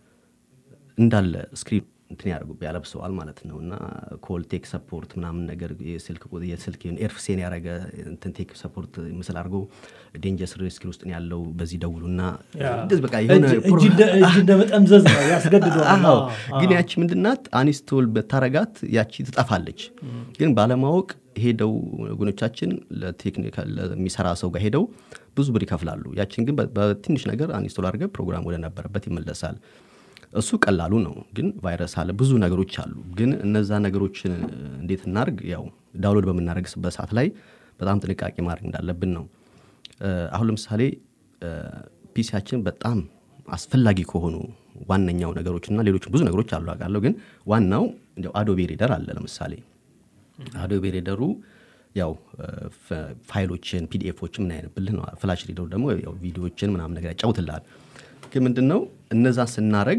እንዳለ ስክሪን እንትን ያደርጉ ያለብሰዋል ማለት ነው እና ኮልቴክ ሰፖርት ምናምን ነገር የስልክ ቁ- የስልክ ኤርፍሴን ያደረገ እንትን ቴክ ሰፖርት ምስል አድርጎ ዴንጀስ ሪስክ ውስጥ ነው ያለው በዚህ ደውሉና እንደዚህ በቃ የሆነ እጅ- እጅ እንደ- እጅ እንደ መጠምዘዝ ነው ያስገድደዋል። አዎ። አዎ፣ ግን አዎ። ያቺ ምንድናት አኒስቶል በታረጋት ያቺ ትጠፋለች ግን ባለማወቅ ሄደው ወገኖቻችን ለቴክኒክ ለሚሰራ ሰው ጋር ሄደው ብዙ ብር ይከፍላሉ ያችን ግን በ- በትንሽ ነገር አኒስቶል አድርገ ፕሮግራም ወደ ነበረበት ይመለሳል እሱ ቀላሉ ነው ግን ቫይረስ አለ ብዙ ነገሮች አሉ ግን እነዛ ነገሮችን እንዴት እናርግ ያው ዳውንሎድ በምናደርግበት ሰዓት ላይ በጣም ጥንቃቄ ማድረግ እንዳለብን ነው እ፣ አሁን ለምሳሌ ፒሲያችን በጣም አስፈላጊ ከሆኑ ዋነኛው ነገሮች እና ሌሎች ብዙ ነገሮች አሉ አውቃለሁ ግን ዋናው እንዲያው አዶቤ ሪደር አለ ለምሳሌ አዶቤ ሪደሩ ያው እ፣ ፍ- ፋይሎችን ፒዲኤፎችን ምን አይነብልህ ነው ፍላሽ ሪደሩ ደግሞ ያው ቪዲዮዎችን ምናምን ነገር ያጫውትልሃል ግን ምንድን ነው እነዛን ስናረግ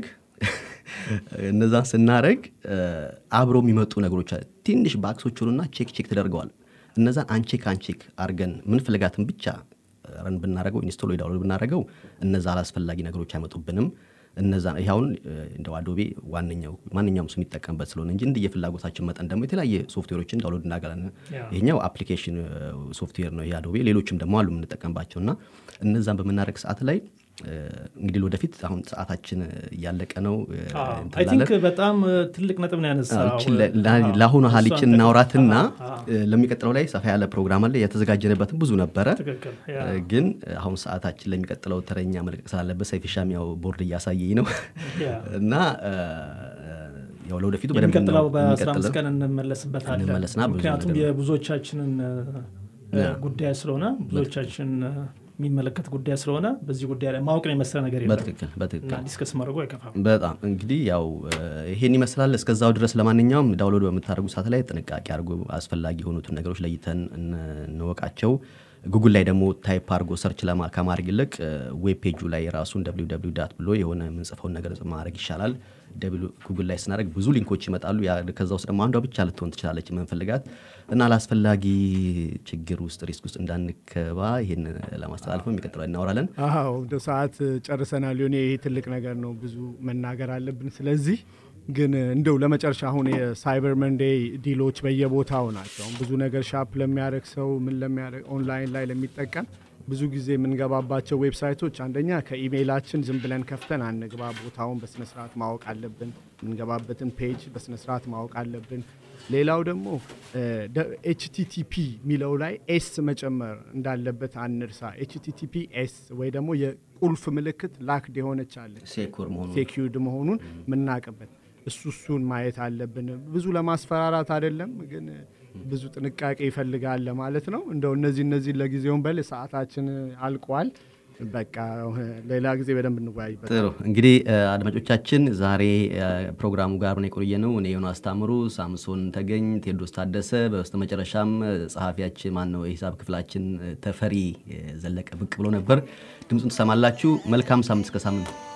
እነዛን ስናረግ እ፣ አብሮ የሚመጡ ነገሮች አለ ትንሽ ባክሶች ሆኑና ቼክ ቼክ ተደርገዋል እነዛን አንቼክ አንቼክ አድርገን ምንፈልጋትን ብቻ ረን ብናደረገው ኢንስቶል ወይ ዳውንሎድ ብናደረገው እነዛ አላስፈላጊ ነገሮች አይመጡብንም እነዛ ይህ አሁን እንደው አዶቤ ዋነኛው ማንኛውም ሰው የሚጠቀምበት ስለሆነ እንጂ እንደ የፍላጎታችን መጠን ደግሞ የተለያየ ሶፍትዌሮችን ዳውንሎድ እናገራለን። ይሄኛው አፕሊኬሽን ሶፍትዌር ነው ይሄ አዶቤ። ሌሎችም ደግሞ አሉ የምንጠቀምባቸው እና እነዛን በምናደርግ ሰዓት ላይ እንግዲህ ወደፊት አሁን ሰዓታችን እያለቀ ነው። አይ ቲንክ በጣም ትልቅ ነጥብ ነው ያነሳው። ለአሁኑ ሀሊችን እናውራትና ለሚቀጥለው ላይ ሰፋ ያለ ፕሮግራም አለ። የተዘጋጀንበትም ብዙ ነበረ፣ ግን አሁን ሰዓታችን ለሚቀጥለው ተረኛ መልቀቅ ስላለበት ሰይፍሻም ያው ቦርድ እያሳየኝ ነው እና ያው ለወደፊቱ የሚቀጥለው በአስራ አምስት ቀን እንመለስበታለን። ምክንያቱም የብዙዎቻችንን ጉዳይ ስለሆነ ብዙዎቻችን የሚመለከት ጉዳይ ስለሆነ በዚህ ጉዳይ ላይ ማወቅን የመሰለ ነገር በትክክል በትክክል ዲስከስ ማድረጉ አይከፋም። በጣም እንግዲህ ያው ይሄን ይመስላል። እስከዛው ድረስ ለማንኛውም ዳውንሎድ በምታደርጉ ሰዓት ላይ ጥንቃቄ አድርጎ አስፈላጊ የሆኑትን ነገሮች ለይተን እንወቃቸው። ጉግል ላይ ደግሞ ታይፕ አድርጎ ሰርች ከማድረግ ይልቅ ዌብ ፔጁ ላይ ራሱን ደብሊው ዳት ብሎ የሆነ የምንጽፈውን ነገር ማድረግ ይሻላል። ጉግል ላይ ስናደርግ ብዙ ሊንኮች ይመጣሉ። ከዛ ውስጥ ደግሞ አንዷ ብቻ ልትሆን ትችላለች የምንፈልጋት እና ለአስፈላጊ ችግር ውስጥ ሪስክ ውስጥ እንዳንከባ ይህን ለማስተላለፍ የሚቀጥለው እናወራለን። አዎ እንደ ሰዓት ጨርሰናል። ሆኔ ይሄ ትልቅ ነገር ነው፣ ብዙ መናገር አለብን። ስለዚህ ግን እንደው ለመጨረሻ አሁን የሳይበር መንዴይ ዲሎች በየቦታው ናቸው። ብዙ ነገር ሻፕ ለሚያደርግ ሰው ምን ለሚያደርግ ኦንላይን ላይ ለሚጠቀም ብዙ ጊዜ የምንገባባቸው ዌብሳይቶች አንደኛ ከኢሜይላችን ዝም ብለን ከፍተን አንግባ። ቦታውን በስነስርዓት ማወቅ አለብን። የምንገባበትን ፔጅ በስነስርዓት ማወቅ አለብን። ሌላው ደግሞ ኤችቲቲፒ የሚለው ላይ ኤስ መጨመር እንዳለበት አንርሳ። ኤችቲቲፒ ኤስ ወይ ደግሞ የቁልፍ ምልክት ላክድ የሆነች አለች ሴኪዩርድ መሆኑን የምናውቅበት እሱ እሱን ማየት አለብን። ብዙ ለማስፈራራት አይደለም ግን ብዙ ጥንቃቄ ይፈልጋል ለማለት ነው። እንደው እነዚህ እነዚህ ለጊዜውን በል ሰዓታችን አልቋል። በቃ ሌላ ጊዜ በደንብ እንወያይበት። ጥሩ እንግዲህ አድማጮቻችን፣ ዛሬ ፕሮግራሙ ጋር ነው የቆየ ነው። እኔ የሆነ አስታምሩ፣ ሳምሶን ተገኝ፣ ቴዎድሮስ ታደሰ፣ በስተ መጨረሻም ጸሐፊያችን ማን ነው የሂሳብ ክፍላችን ተፈሪ ዘለቀ ብቅ ብሎ ነበር። ድምፁን ትሰማላችሁ። መልካም ሳምንት እስከ ሳምንት